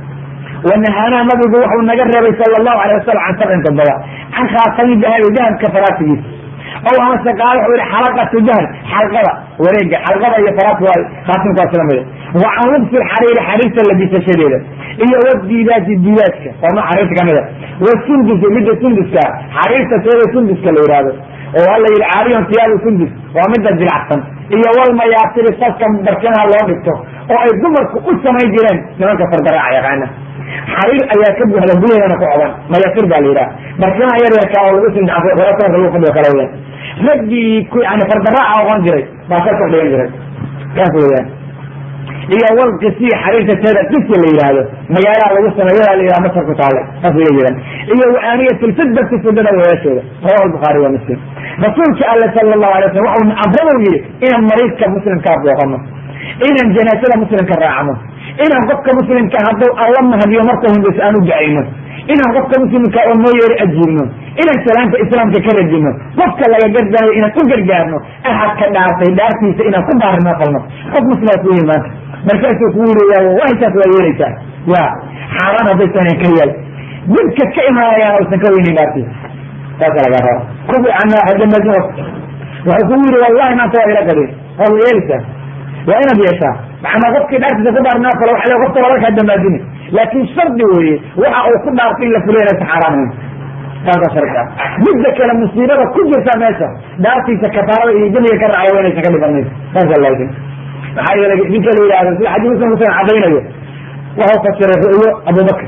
wanahaanaa nabigu wuxuu naga reebay sala allahu alay wasalam can sabcin toddoba can khaatami dahabi dahabka faraasigiisa ow amase qaala wuxuu yihi xalaqatu dahab xalqada wareega xalqada iyo faraas waay khaatimka waa isla mida wa can lubsi lxariiri xariirta labisashadeeda iyo wadiidaasi diidaadka waa nooc xariirta kamida wa sundusi midda sunduska xariirta teeda sunduska la yihahdo oo waa la yihi caariyon tiyaabu sundus waa midda jilacsan iyo walmayaasiri saska barkanaha loo dhigto oo ay dumarku u samayn jireen nimanka fardaraaca yaqaana xariir ayaa ka buuxda gudaheedana ku coban mayaasir baa la yidhaha barkanaha yaryarka oo lagu sindaasanka lagu fadhiyo kale weyaan raggii yani fardaraaca oqon jiray baa ka kordhigan jiray kaas weyaan iyo walqisi xariirta teeda qisi la yidhaahdo magaalaha lagu sameeyadaa la yidhaha masar ku taale saas la yidhan iyo waaniyat lfidati fidada weyaasheeda rawahu lbukhaari wa muslim rasuulka alle sala allahu alay slam waxau amradu yihi inaan mariidka muslimkaa booqano inaan janaasada muslimka raacno inaan qofka muslimka hadduu alla mahadiyo markuu hindayso aan u ducayno inaan qofka muslimka oo noo yeeri ajiibno inaan salaanta islaamka ka radino qofka laga gardanayo inaan u gargaarno ahadka dhaartay dhaartiisa inaan ku baarino falno qof muslimaa ku yihi maanta markaasuu ku yiri wallahi taas waa yeelaysaa ya xaaraan haddaysan ka yeel dibka ka imaanayaan aysan ka weynin dhaartiisa saasa laga raba kubi anaa hadamaso wuxuu kugu yiri wallahi maanta waa ila gadin waa yeelaysaa waa inaad yeeshaa macnaa qofkii dhaartiisa ku dhaarnaa falo waxa qofka walaalka hadamaadini laakin shardi weeye waxa uu ku dhaartay in la fuliyo inaysan xaaraan ahayn saasa shardi ah midda kale musiibada ku jirta meesha dhaartiisa kafaarada iyo demiga ka raaca waa inaysan ka dhibanayso saasa laakin maxaa yeelay ninka la yidhahdo sida xadiis muslim kusan cadaynayo wuxuu fasiray ru'yo abubakr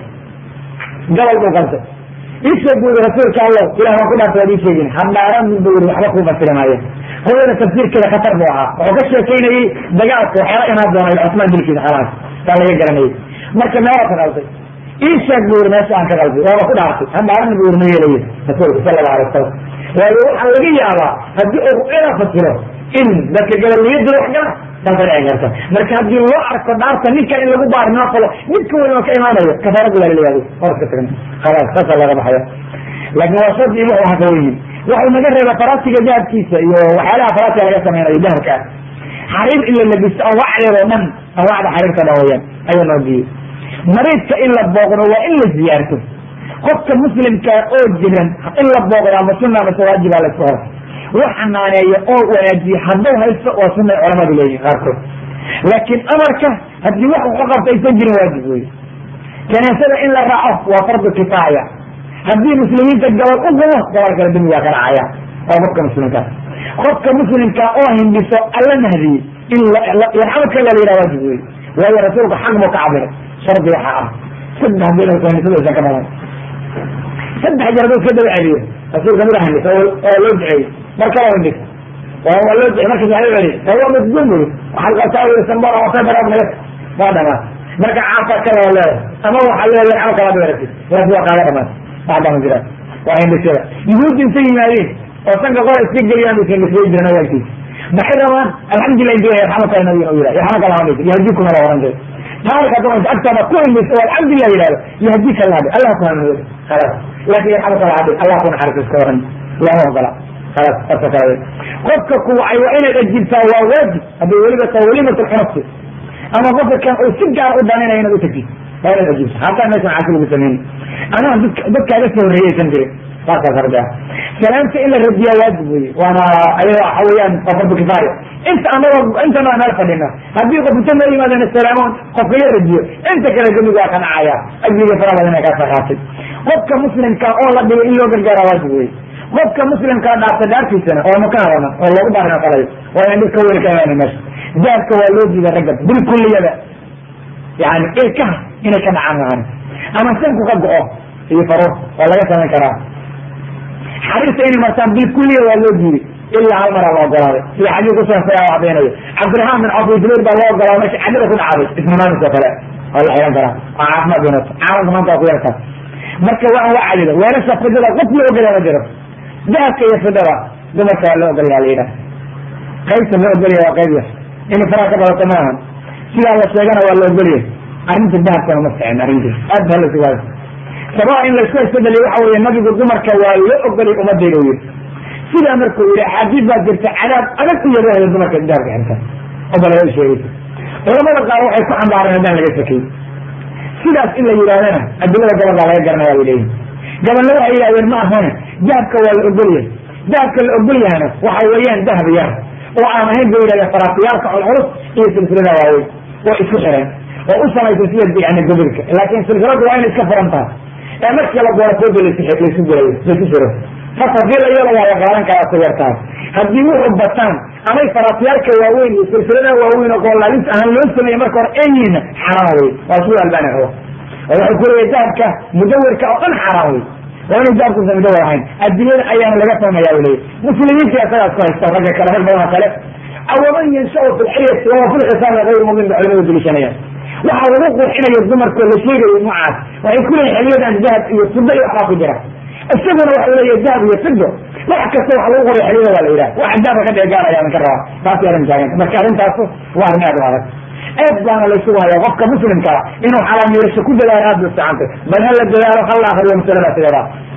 gabal buu qabtay isheeg bu yii rasuulka allow ilah waan ku dhaartay waad ii sheegin hadhaaran bu yii waxba kuu fasiri maayo ru'yada tafsiirkeeda khatar buu ahaa wuxuu ka sheekaynayey dagaalka waxyaala imaan doona cusmaan dilkiisa xalaas saa laga garanayay marka meela ka qalday ii sheeg bu yiri meesha aan ka qalday waaba ku dhaartay hadhaaran bu yiri ma yeelayo rasuulka sala allahu alay wasalam waayo waxaa laga yaabaa haddii uu ru'yada fasiro in dadka gabalniyada wax gala saasa dhici karta marka haddii loo arko dhaarta ninkan in lagu baarinoo falo midka weyn oo ka imaanayo kafaaradu waa laleeyahay hor ka tagna khalaas saasa laga baxaya laakin waa shardi wuxuu haka weyin wuxuu naga reeba faraasiga dahabkiisa iyo waxyaalaha faraasiga laga sameynayo dahabka ah xariir in la labisto anwaacdeeda o dhan anwaacda xariirta dhan weyaan ayuu noo diiyey mariidka in la booqdo waa in la ziyaarto qofka muslimkaa oo jiran in la booqdo ama sunna mase waajiba la isku hor wax xanaaneeyo oo wanaajiye hadduu haysto waa sunay culamadu leeyihin qaarkood laakiin amarka haddii wax uka qabta aysan jirin waajib wey janaasada in la raaco waa fardu kifaaya haddii muslimiinta gabal u gubo gobol kale demigaa ka dhacaya waa qofka muslimkaa qofka muslimkaa oo hindhiso alla nahdiyey in yarxamka la yidhaha waajib wey waayo rasuulku xaq buu ka cabiray shardi waxaa ah saddex bilood hindisada aysan ka badan saddex jeer hadduu iska daba celiyo rasuulka mid hindhisa oo loo duceeyey mar kala hindhis waa loo ducey markas waa celiy fahuwa masduum buri waxaad qabtaa uri sambora wasay baraad naga waa dhamaa marka caafaa kala leedahay ama waxaa leedahay ama kala beeratid waas waa kaaga dhamaan waxbaa ma jiraan waa hindhisada yuhuudda intay yimaadeen oo sanka qora iska geliyaan bay hindhisay jiran awaalkiisa maxay rabaan alxamdulilah inti yarxamaka nabiga u yidhah yarxamaka allah dhig yahdikuma la oran jira taarika doonta agtaada ku hindhiso oo alxamdulilah yidhahdo yahdika allah dhig allah ku hanuuyo khalaas laakin yarxamaka allah dhig allah ku naxariis iska waran lama ogola khalaas asa kala qofka kuwacay waa inaad ajibtaa waa waajib hadday weliba tahay welimatul xunafsi ama qofka kan uu si gaar u danaynayo inaad utagtid waa inaad ajibta hataa meeshan caasi lagu sameyni anaa dad dadkaaga soo horreeyaysan jirin saasaas arda salaamta in la radiyaa waajib weye waana ayada waxa weeyaan waa fardu kifaaya inta anagoo intana waa meel fadhina haddii qof inta noo yimaadana salaamoon qofka la radiyo inta kale gemig waa kanacaya ajriga fara badan ee kaa saqaatay qofka muslimka oo la dhigay in loo gargaara waajib weye qofka muslimkaa dhaarta dhaartiisana oo maka hadana oo loogu baarina falayo waa in dhibka weyn ka imaana meesha dahabka waa loo diida ragga bilkulliyada yani ilkaha inay ka dhacaan mahan ama sanku ka go-o iyo faruur waa laga samayn karaa xariirta inay martaan bilkuliya waa loo diiday ilaa hal maraa la ogolaaday sida xadiis kusaasay a cadaynayo cabdiraxmaan bin cawf jubayr baa loo ogolaaday meesha cadida ku dhacday ismamaamis oo kale waa la xihan karaa waa caafimaad wanaagsan caalamka maanta waa ku yartaa marka waa waa cadida weelasha fidada qof loo ogolaya ma jiro dahabka iyo fidada dumarka waa loo ogolaya la yidhaha qaybta loo ogolaya waa qayb yar inay faraha ka badato ma ahan sidaa la sheegana waa la ogolyahay arrinta dahabkana ma ficin arrintiis aad ba la sugaada sabaa in laysku haystadaliy waxa weeye nabigu dumarka waa loo ogolay umadayda u yiri sidaa markuu yihi axaadiis baa jirta cadaab adag u yarahda dumarka dahabka xirta oo balaga sheegaysa culamada qaar waxay ku xambaareen haddaan laga sakay sidaas in la yidhahdana adilada gobol baa laga garanaya bay leeyihin gabalna waxay yidhahdeen ma ahane dahabka waa la ogolyahay dahabka la ogolyahana waxa weeyaan dahab yar oo aan ahayn bay yidhahdeen faraatiyaalka culculus iyo silsilada waaweyn oo isku xiran oo u samaysan sida yani gobolka laakin silsiladu waa inay iska furan tahay ee markii la gooro fooda laysu gelayo laysu xiro fas hadii la yeelo waa la qaadan karaa ku yartaas haddii wuxuu bataan amay faraatiyaalka waaweyn iyo silsilada waaweyn oo goolaalis ahaan loo sameeye marka hore eyiina xaraam wey waa sida albani rabo oo wuxuu ku leeyahy dahabka mudawirka oo dhan xaraam wey waa inay dahabkusa mudawir ahayn adilada ayaana laga fahmaya u leeyahy muslimiinta asagaas ku haysta ragga kale rag badan oo kale awaman yanshau fi lxiryati wahuwa fi lxisaami gayru mubin ba culimadu deliishanayaan waxaa lagu qurxinayo dumarkoo la sheegayo noocaas waxay ku leeyihin xilyadan dahab iyo fido iyo waxbaa ku jira isaguna waxau leeyahy dahab iyo fido wax kasta waxa lagu qoriya xiliyada waa la yidhaha waxa dahabka ka dheegaanaya ka rabaa taasi arrin taaganta marka arrintaas waa arrin aad u adag aad baana laysugu haya qofka muslimkaa inuu xalaamiirasho ku dadaalo aad bay ficantay bal ha la dadaalo ha la akriyo masaladaas iyada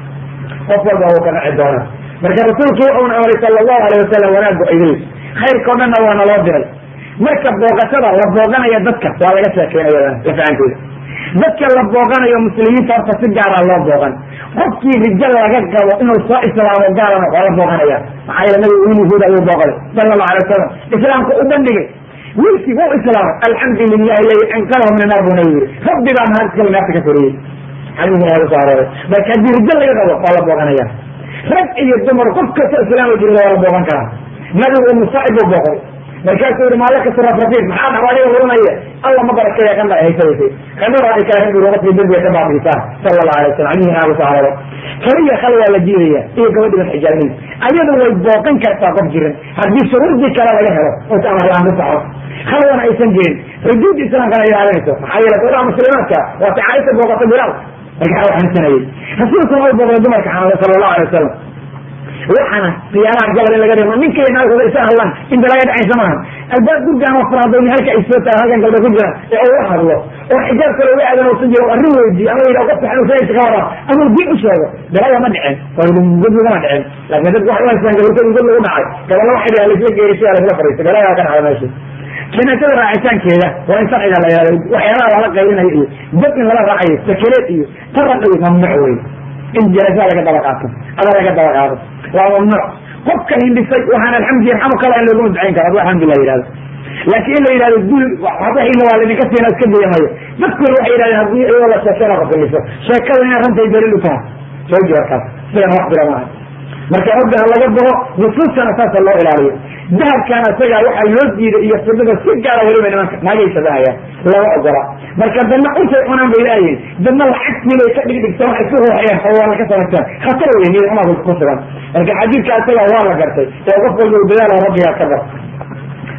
qof walba wuu ka naci doona marka rasuulku wuxuuna amray sala allahu alayh wasalam wanaagu idil khayrka o dhanna waana loo diray marka booqashada la booqanayo dadka waa laga sheekeynaya lafahanteeda dadka la booqanayo muslimiinta horta si gaara loo booqan qofkii rijal laga qabo inuu soo islaamo gaalana waa la booqanaya maxaa yeele nabigu wiil yahuud ayuu booqday sala allahu alay wasalam islaamka u bandhigay wiilkii wuu islaamay alxamdu lilahi ladi anqadahu min annaar buu nabi yiri rabbi baa mahad iskale naarta ka koriyey xadiiska ayaa kusoo arooray marka haddii rijal laga qabo waa la booqanaya rag iyo dumar qof kasta islaama jirida waa la booqan karaa nabigu umusaacib buu booqday markaasuu yihi maala kasra rafiid maxaa dhawaadiga hurinaya alla ma barakeeya kan dha haysaysay kanada ay kaahin buri qofkii dembiga ka baabiisaa sala allahu alay wasalam adihiina agu soo arooray kaliya khal waa la diidaya iyo gabadhiban xijaabinaysa ayadu way booqan kartaa qof jiran haddii shuruurdii kale laga helo oo amar la-aan ku soco khalwana aysan jirin xuduud islaamkana ilaalinayso maxaa yeele gabdhaha muslimaadka waa ta caaisha booqata bilaal marka xanuunsanayay rasuulkuna way booqday dumarka xanuunay sala allahu alay wasalam waxaana khiyaanaha gabal in laga dhimo ninkay naagooda isa hadlaan inta laga dhacaysa maaha albaab gurgaan oo faraadayni halka ay soo tahay halkan gabdha ku jiraan ee uu la hadlo oo xijaab kale uga aadan uusan jiro arrin weydiiyo ama yidhaha qofka xanuunsanaysa ka waraa ama diin u sheego dalada ma dhicin godlagama dhicin laakin dadku waxay u haystaan gabalkadu god lagu dhacay gaballa waxay dhahaan laisla geeray sidaa laisla fariistay galadaa ka dhacda meesha janaasada raacitaankeeda waa in sharciga la yihahdo waxyaalaha lala qaylinayo iyo dad in lala raacayo sakeleed iyo taraq iyo mamnuuc wey in janaasada laga daba qaato ada laga daba qaado waa mamnuuc qofka hindhisay waxaan alxamdu yarxamu kala in looguma ducayn karo adu alxamdulilah yihahdo laakiin in la yidhahdo dul waxba waa laydinka siina iska dayamayo dadkuna waxay yidhahdeen haddii iyadoo la sheekena qof hindhiso sheekada inay rantay daliil u tahay soo joorkaas sidan wax jira maaha marka rabbi ha laga bogo nusuustana saasa loo ilaaliyo dahabkana isaga waxaa loo diiday iyo fidada si gaara weliba nimanka naagay shabahayaan lama ogola marka dadna untay cunaan bay laayihin dadna lacagtii bay ka dhigdhigtaan waxay ku ruuxayaan xawaana ka samaystaan khatar wey niyad xumaa ku sugan marka xadiidka isaga waa la gartay ee qof walba u dadaala rabbigaa ka bar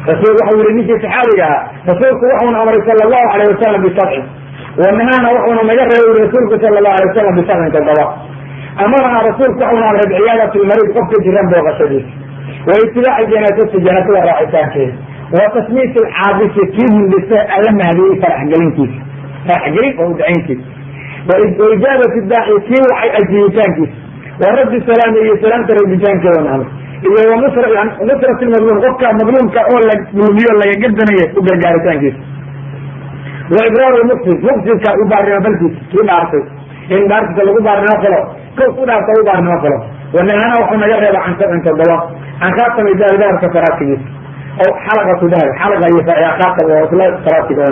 rasul waxau yihi ninkii saxaabiga ahaa rasuulku wuxuuna amray sala allahu alayh wasalam bisabcin wanahaana wuxuuna naga reebay uri rasuulku sala allahu alay wasalam bisabcin toddoba amarana rasuulku waxuuna amray biciyaadati lmariid qofka jiran booqashadiisa wa itibaaci janaasati janaasada raacitaankeeda wa tasmiit alcaabisi kii hindisa alla mahadiyey faraxgelintiisa faraxgelin oo udacayntiisa wa ijaabati daaci kii wacay ajiibitaankiisa wa raddi salaami iyo salaamta raditaankeeda nahdo iyo wanusrat madluum qofka madluumka oo la dulmiyo laga gadanaya u gargaaritaankiisa wa ibraar mufsid mufsidka u baarnimo balkiisa kii dhaartay in dhaartiisa lagu baarnimo falo ko ku dhaarta u baarnimo falo wanahana wuxuu naga reeba can sabcin toddoba can khaatami dahab dahabka faraatigiisa o xalaqatu dahab xalaqa iyo khaatam oo isla faraatigoon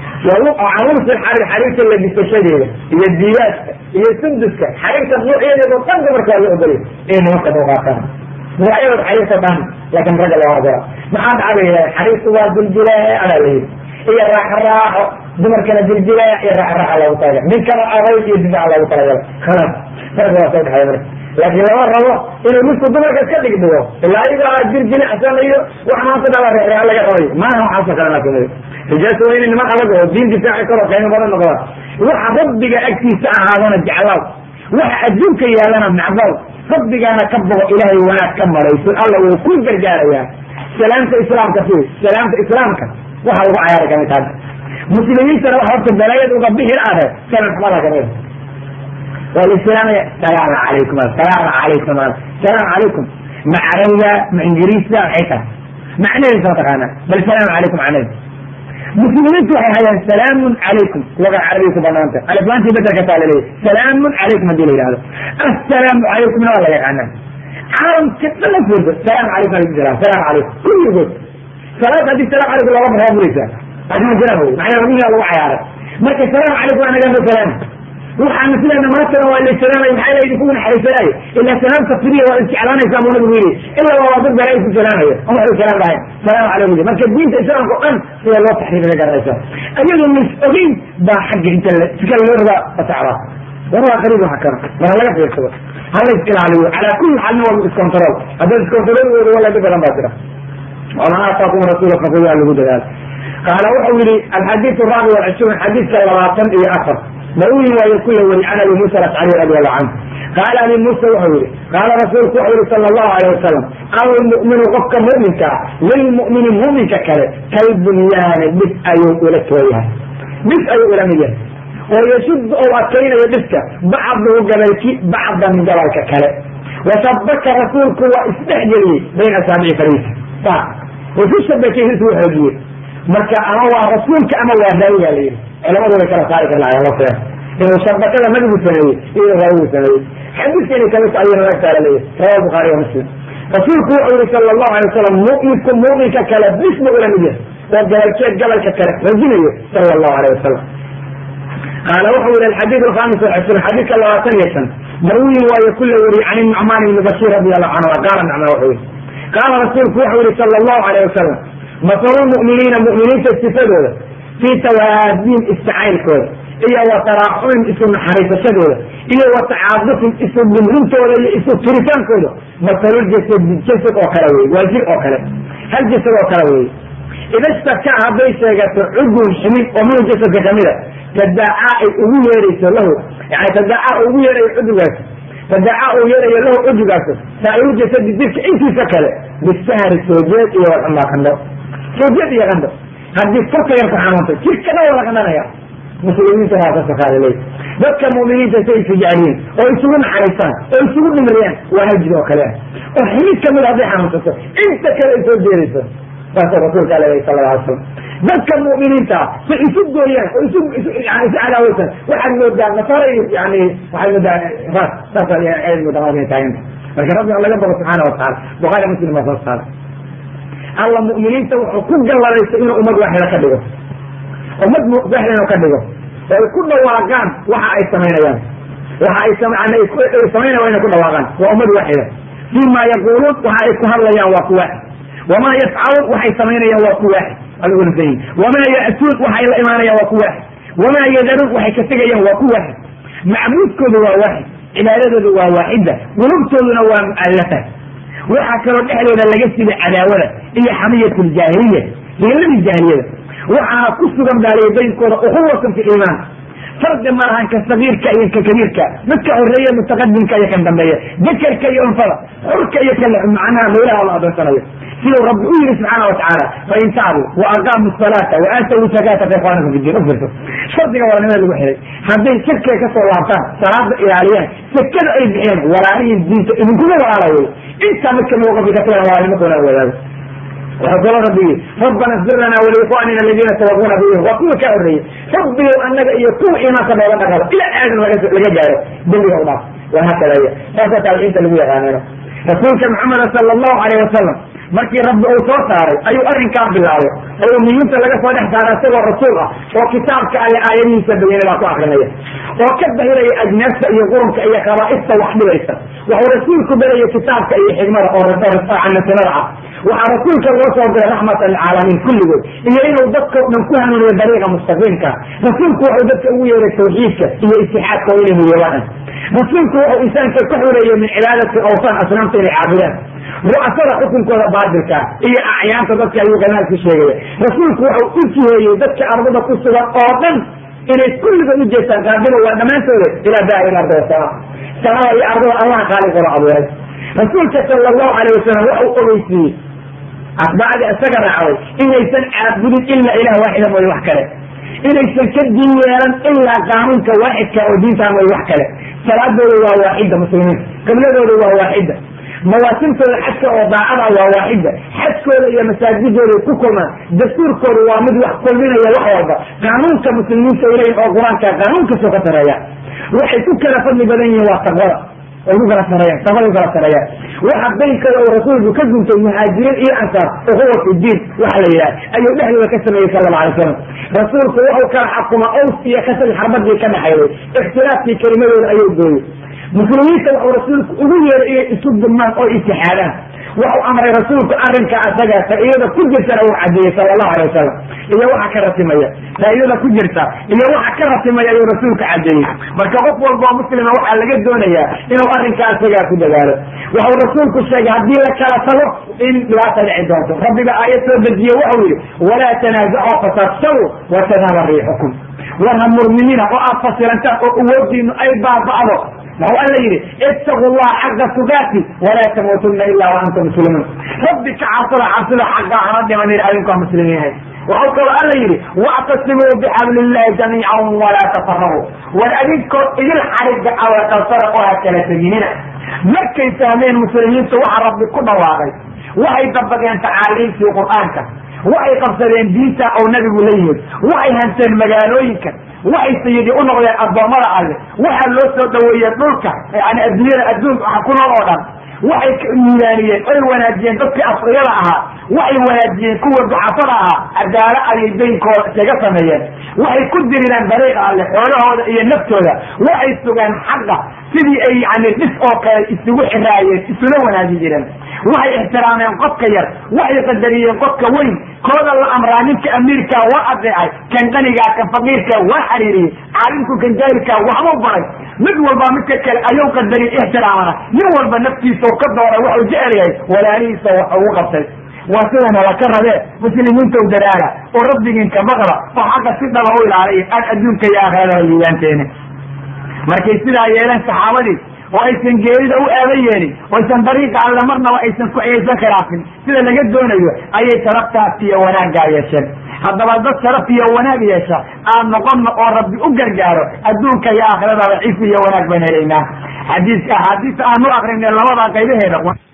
can lumsi xariir xariirta lagisashadeeda iyo diibaadka iyo sunduska xariirta nuucyadeeda o dhan dumarkaa la ogolay inay nimanka dooqaataan magacyadood xariirta dhan laakin ragga loo ogola maxaa dhacday xariirtu waa diljilee adaa la yidhi iyo raaxo raaxo dumarkana diljilee iyo raaxo raaxa loogu talaga ninkana adayg iyo difaac loogu talagala khalas ragga waa soo dhexeeya marka laakiin lama rabo inuu midku dumarka iska dhigdhigo ilaa ayagaa jirjilicsan iyo wax maanta dhala reereha laga qabayo maaha waxaasoo kale laakin rijaasa waa inay niman adag oo diin difaaci karo qiimo badan noqdaan waxa rabbiga agtiisa ahaadana jeclaw waxa adduunka yaalana nacbaw rabbigaana ka bogo ilaahay wanaag ka marayso alla wuu ku gargaarayaa salaamta islaamka fi salaamta islaamka waxa lagu cayaara kamid hadda muslimiintana waxa horta balaayad uga bixir ade salan xumada kamid walislaamaya salaam calaykum salaam calaykum salaam calaykum ma carabiga ma ingiriisda maxay tahay macnaheisa ma taqaana bal salaam calaykum macnaheeda muslimiintu waxay hayaan salaamun calaykum luga carabiga ku banaanta aliflaantii bedelka taa laleeyahy salaamun calaykum hadii la yihahdo assalaamu calaykumna waa la yaqaanaa caalamka dhan furda salaam calaykum alaykum salam salaam calaykum kulligood salaad haddii salaam calaykum looga baxo waa buraysaa asma jiraan wey macnaa rabbigaa lagu cayaaray marka salaam calaykum anagama salaam waxaana sidaana maantana waa laysalaamay maxaa la idinku naxariisanaayo ilaa salaamta firiya waa isjeclaanaysaa buu nabigu yidhi ilaa waa dad balaa isku salaamaya on waxu salaam lahayn salaamu calaykum marka diinta islaamka o dhan sida loo taxriiriga garanaysa ayadoo lays ogeyn baa xagga inta sika loo rabaa fasacdaa war waa qariib waxa kana mana laga fiirsado hala is ilaaliyo calaa kulli xaalna waa iscontrol haddaad iscontrol weydo wala dhib badan baa jira waman aataakum rasuula fakuyaa lagu dadaalo qaala wuxuu yihi alxadiid raabi walcishruun xadiidka labaatan iyo afar maruwi waayo kula weri can abi musa alashcari radi allahu canhu qaala abi musa wuxuu yihi qaala rasuulku wuxuu yihi sala allahu alayh wasalam almu'minu qofka mu'minka ah lilmu'mini mu'minka kale kalbunyaani dhib ayuu ula tooyahay dhib ayuu ula mid yahay oo yashuddu ou adkaynayo dhibka bacduhu gabalki bacdan gabalka kale wasabaka rasuulku waa isdhexgeliyey bayna asaabici fariisa wasu shabakay hisu xoogiyey marka ama waa rasuulka ama waa raawiga la yihi culamadu way kala saari karlaayeen lafteeda inuu shabakada nabigu sameeyey iyo raawigu sameeyey xadiiskani kamid ayuu naga taala leeyahy rawa bukhaari wa muslim rasuulku wuxuu yihi sala allahu alay wasalam mu'minku mu'minka kale bisba ula mid yahay oo gabalkeed gabalka kale rajinayo sala allahu alayh wasalam qaala wuxuu yihi alxadiid alkhamis walcishruun xadiidka labaatan iyo shan marwiyi waayo kula weriye can nucmaan ibni bashir radi allahu canhu qaala nucmaan wuxuu yihi qaala rasuulku wuxuu yihi sala allahu alayh wasalam masalu lmu'miniina mu'miniinta sifadooda fii tawaadiin istacaylkooda iyo wa taraaxumin isu naxariisashadooda iyo wa tacaadufin isu dhimrintooda iyo isu turitaankooda masaluljasadi jasad oo kale wey waa jir oo kale hal jasad oo kale wey ida staka hadday sheegato cudun ximin oo minhu jasadka kamida tadaacaa ay ugu yeerayso lahu yani tadaacaa ugu yeerayo cudugaas tadaacaa uu yeerayo lahu cudugaas saa'iru jasadi jirka intiisa kale bisahri soojeed iyo walxumaa qandho soojeed iyo qandho haddii korka yar ku xanuuntay jirka dhan wada qandhanaya muslimiinta waa ka sakaada leey dadka mu'miniinta say isu jecliyiin oo isugu naxariistaan oo isugu dhimriyaan waa hal jir oo kale ah oo ximid kamid hadday xanuunsato inta kale ay soo jeedayso saasoo rasuulka ala sala alla alay slam dadka mu'miniinta say isu gooyaan oo isu yani isu cadaawaysan waxaad moodaa nasaara yani waxaad moodaa ras saas aad moodaa inay taaganta marka rabbi laga bogo subxaana watacala bukhaari muslim baa soo saara alla mu'miniinta wuxuu ku galladaysa inuu ummad waaxida ka dhigo ummad waaxida inuu ka dhigo oo ay ku dhawaaqaan waxa ay samaynayaan waxa ay samaynaya inay ku dhawaaqaan waa ummad waaxida fima yaquuluun waxa ay ku hadlayaan waa ku waaxid wamaa yafcaluun waxay samaynayaan waa ku waaxid algunsayin wamaa ya'tuun waxay la imaanayaan waa ku waaxid wamaa yadaruun waxay ka tegayaan waa ku waaxid macbuudkooda waa waaxid cibaadadooda waa waaxida qulubtooduna waa mu'allafa waxaa kaloo dhexdooda laga siday cadaawada iyo xamiyat ljaahiliya hiiladii jaahiliyada waxaana ku sugan baaliya baynkooda ukhuwatan fi iimaan fardi ma lahan ka sagiirka iyo ka kabiirka midka horeeya mutaqadimka iyo kan dambeeya dakerka iyo unfada xurka iyo kan macnaha meelaha la adoonsanayo siduu rabbi u yiri subxaana watacaala fain tacbuu wa aqaamu salaata wa aatawu zakaata fa ikhwaanakum fi din ufirto shardiga walanimada lagu xiray hadday shirkiga kasoo laabtaan salaada ilaaliyaan sakada ay bixiyaan walaalihin diinta idinkuma walaalayo intaa mid kamid qofki ka tagan walaalnimo kuna wadaago wuxuu kaloo rabbi yii rabbana fir lana waliikhwanina aladiina sabaquuna bi waa kuwa kaa horreeyey rabbigow annaga iyo kuwa iimaanka nooga dhaqado ila aadan laga gaaro dembiga u dhaaf wahaakada saasa taabiciinta lagu yaqaanano rasuulka maxameda sala allahu alayh wasalam markii rabbi uu soo saaray ayuu arrinkaa bilaabay oo umiyiinta laga soo dhex saaray isagoo rasuul ah oo kitaabka alle aayadihiisa bayanay baa ku akrinaya oo ka bahiraya ajnaasta iyo qurunka iyo khabaa'ista wax dhibaysa wuxuu rasuulku baraya kitaabka iyo xigmada oo canasanada ah waxaa rasuulka loo soo diray raxmatan lilcaalamiin kulligood iyo inuu dadka o dhan ku hanuuniyo dariiqa mustaqiimka rasuulku wuxuu dadka ugu yeeray tawxiidka iyo istixaadka oo inay muyabaaan rasuulku wuxuu insaanka ka xureeyey min cibaadati awsaan asnaamta inay caabudaan ru'asada xukunkooda baatilka iyo acyaanta dadka ayuu ganaal ku sheegaya rasuulku wuxuu u jiheeyey dadka ardada ku sugan oo dhan inay kulligood u jeestaan qaadiba waa dhammaantooda ilaa daari arda wasama samada iyo ardada allaha khaaliqooda abuuray rasuulka sala allahu alayh wasalam waxa uu ogeysiiyey atbaacdii isaga raacday inaysan caabudin ilaa ilah waaxida mooye wax kale inaysan ka diin yeelan ilaa qaanuunka waaxidka oo diintaa mooye wax kale salaadooda waa waaxida muslimiinta qibladooda waa waaxida mawaasimtooda xajka oo daacada waa waaxida xajkooda iyo masaajidooda ku kulmaan dastuurkooda waa mid wax kulminaya wax walba qaanuunka muslimiinta ilahin oo qur-aanka qaanuunkasoo ka sareeya waxay ku kala fadli badan yihiin waa taqwada ay ku kala sareeyaan taqwada ku kala sareeyaan waxa baynkooda uu rasuulku ka guntay muhaajiriin iyo ansaar ukhuwa fi diin waxa la yidhaha ayuu dhexdooda ka sameeyey sala alla alay slam rasuulku wuxuu kala xakuma ows iyo kasal xarbadii ka dhaxayday ikhtilaafkii kelimadooda ayuu gooyey muslimiinta wuxuu rasuulku ugu yeeray inay isu dulmaan oo itixaadaan wuxuu amray rasuulku arrinka asaga faa'iidada ku jirtana uu cadeeyey sala allahu alay wasalam iyo waxa ka ratimaya faa'iidada ku jirta iyo waxa ka ratimaya ayuu rasuulku cadeeyey marka qof walba oo muslima waxaa laga doonayaa inuu arrinka asagaa ku dadaalo wuxuu rasuulku sheegay haddii la kala tago in dhibaata dhici doonto rabbiga aayad soo dejiye wuxuu yihi walaa tanaasacu fatabsaw wa tadhaba riixukum war ha murminina oo aad fasilantaan oo awoodiinu ay baaba'do wuxuu alla yidhi ittaqu llaha xaqa tugaati walaa tamuutuna ila wa antum muslimuun rabbi ka cabsada cabsida xaqa hana dhimanin adinkaa muslimiinahay wuxuu kaloo alla yidhi wactasimuu bixabli illahi jamiican walaa tafaraquu war adinkoo idil xariga awaqalsada oo ha kala teginina markay fahmeen muslimiintu waxa rabbi ku dhawaaqay waxay dabadeen tacaaliimtii qur'aanka waxay qabsadeen diinta oo nabigu la yimid waxay hanteen magaalooyinka waxay sayidi u noqdeen addoommada alle waxaa loo soo dhaweeyey dhulka yani adduunyada adduunka waxa ku nool oo dhan waxay miilaaniyeen oy wanaajiyeen dadkii asriyada ahaa waxay wanaajiyeen kuwa ducafada ahaa cadaalo ayay daynkooda iskaga sameeyeen waxay ku dirireen dariiqa alle xoolahooda iyo naftooda waxay sugaan xaqa sidii ay yani dhis oo kale isugu xiraayeen isula wanaajin jireen waxay ixtiraameen qofka yar waxay qadariyeen qofka weyn kooda la amraa ninka amiirka waa adeecay kan qanigaa kan faqiirka waa xariiriyey caalimku kan jaahilka waxbuu baray mid walba midka kale ayuu qadariyey ixtiraamana nin walba naftiisa ka doora waxuu jecel yahay walaalihiisa wax ugu qabtay waa sidana laka rabee muslimiinta dadaala oo rabbigiinka baqda oo xaqa si dhaba u ilaaliya aan adduunka iyo aakhirada liibaanteena markay sidaa yeeleen saxaabadii oo aysan geerida u aaban yeelin oo aysan dariiqa alle marnaba aysan ku aysan khilaafin sida laga doonayo ayay sharaftaas iyo wanaaggaa yeesheen haddaba dad sharaf iyo wanaag yeesha aan noqono oo rabbi u gargaaro adduunka iyo aakhirada cifi iyo wanaag baan helaynaa xadiiska axaadiista aanu akrinay labada qaybaheeda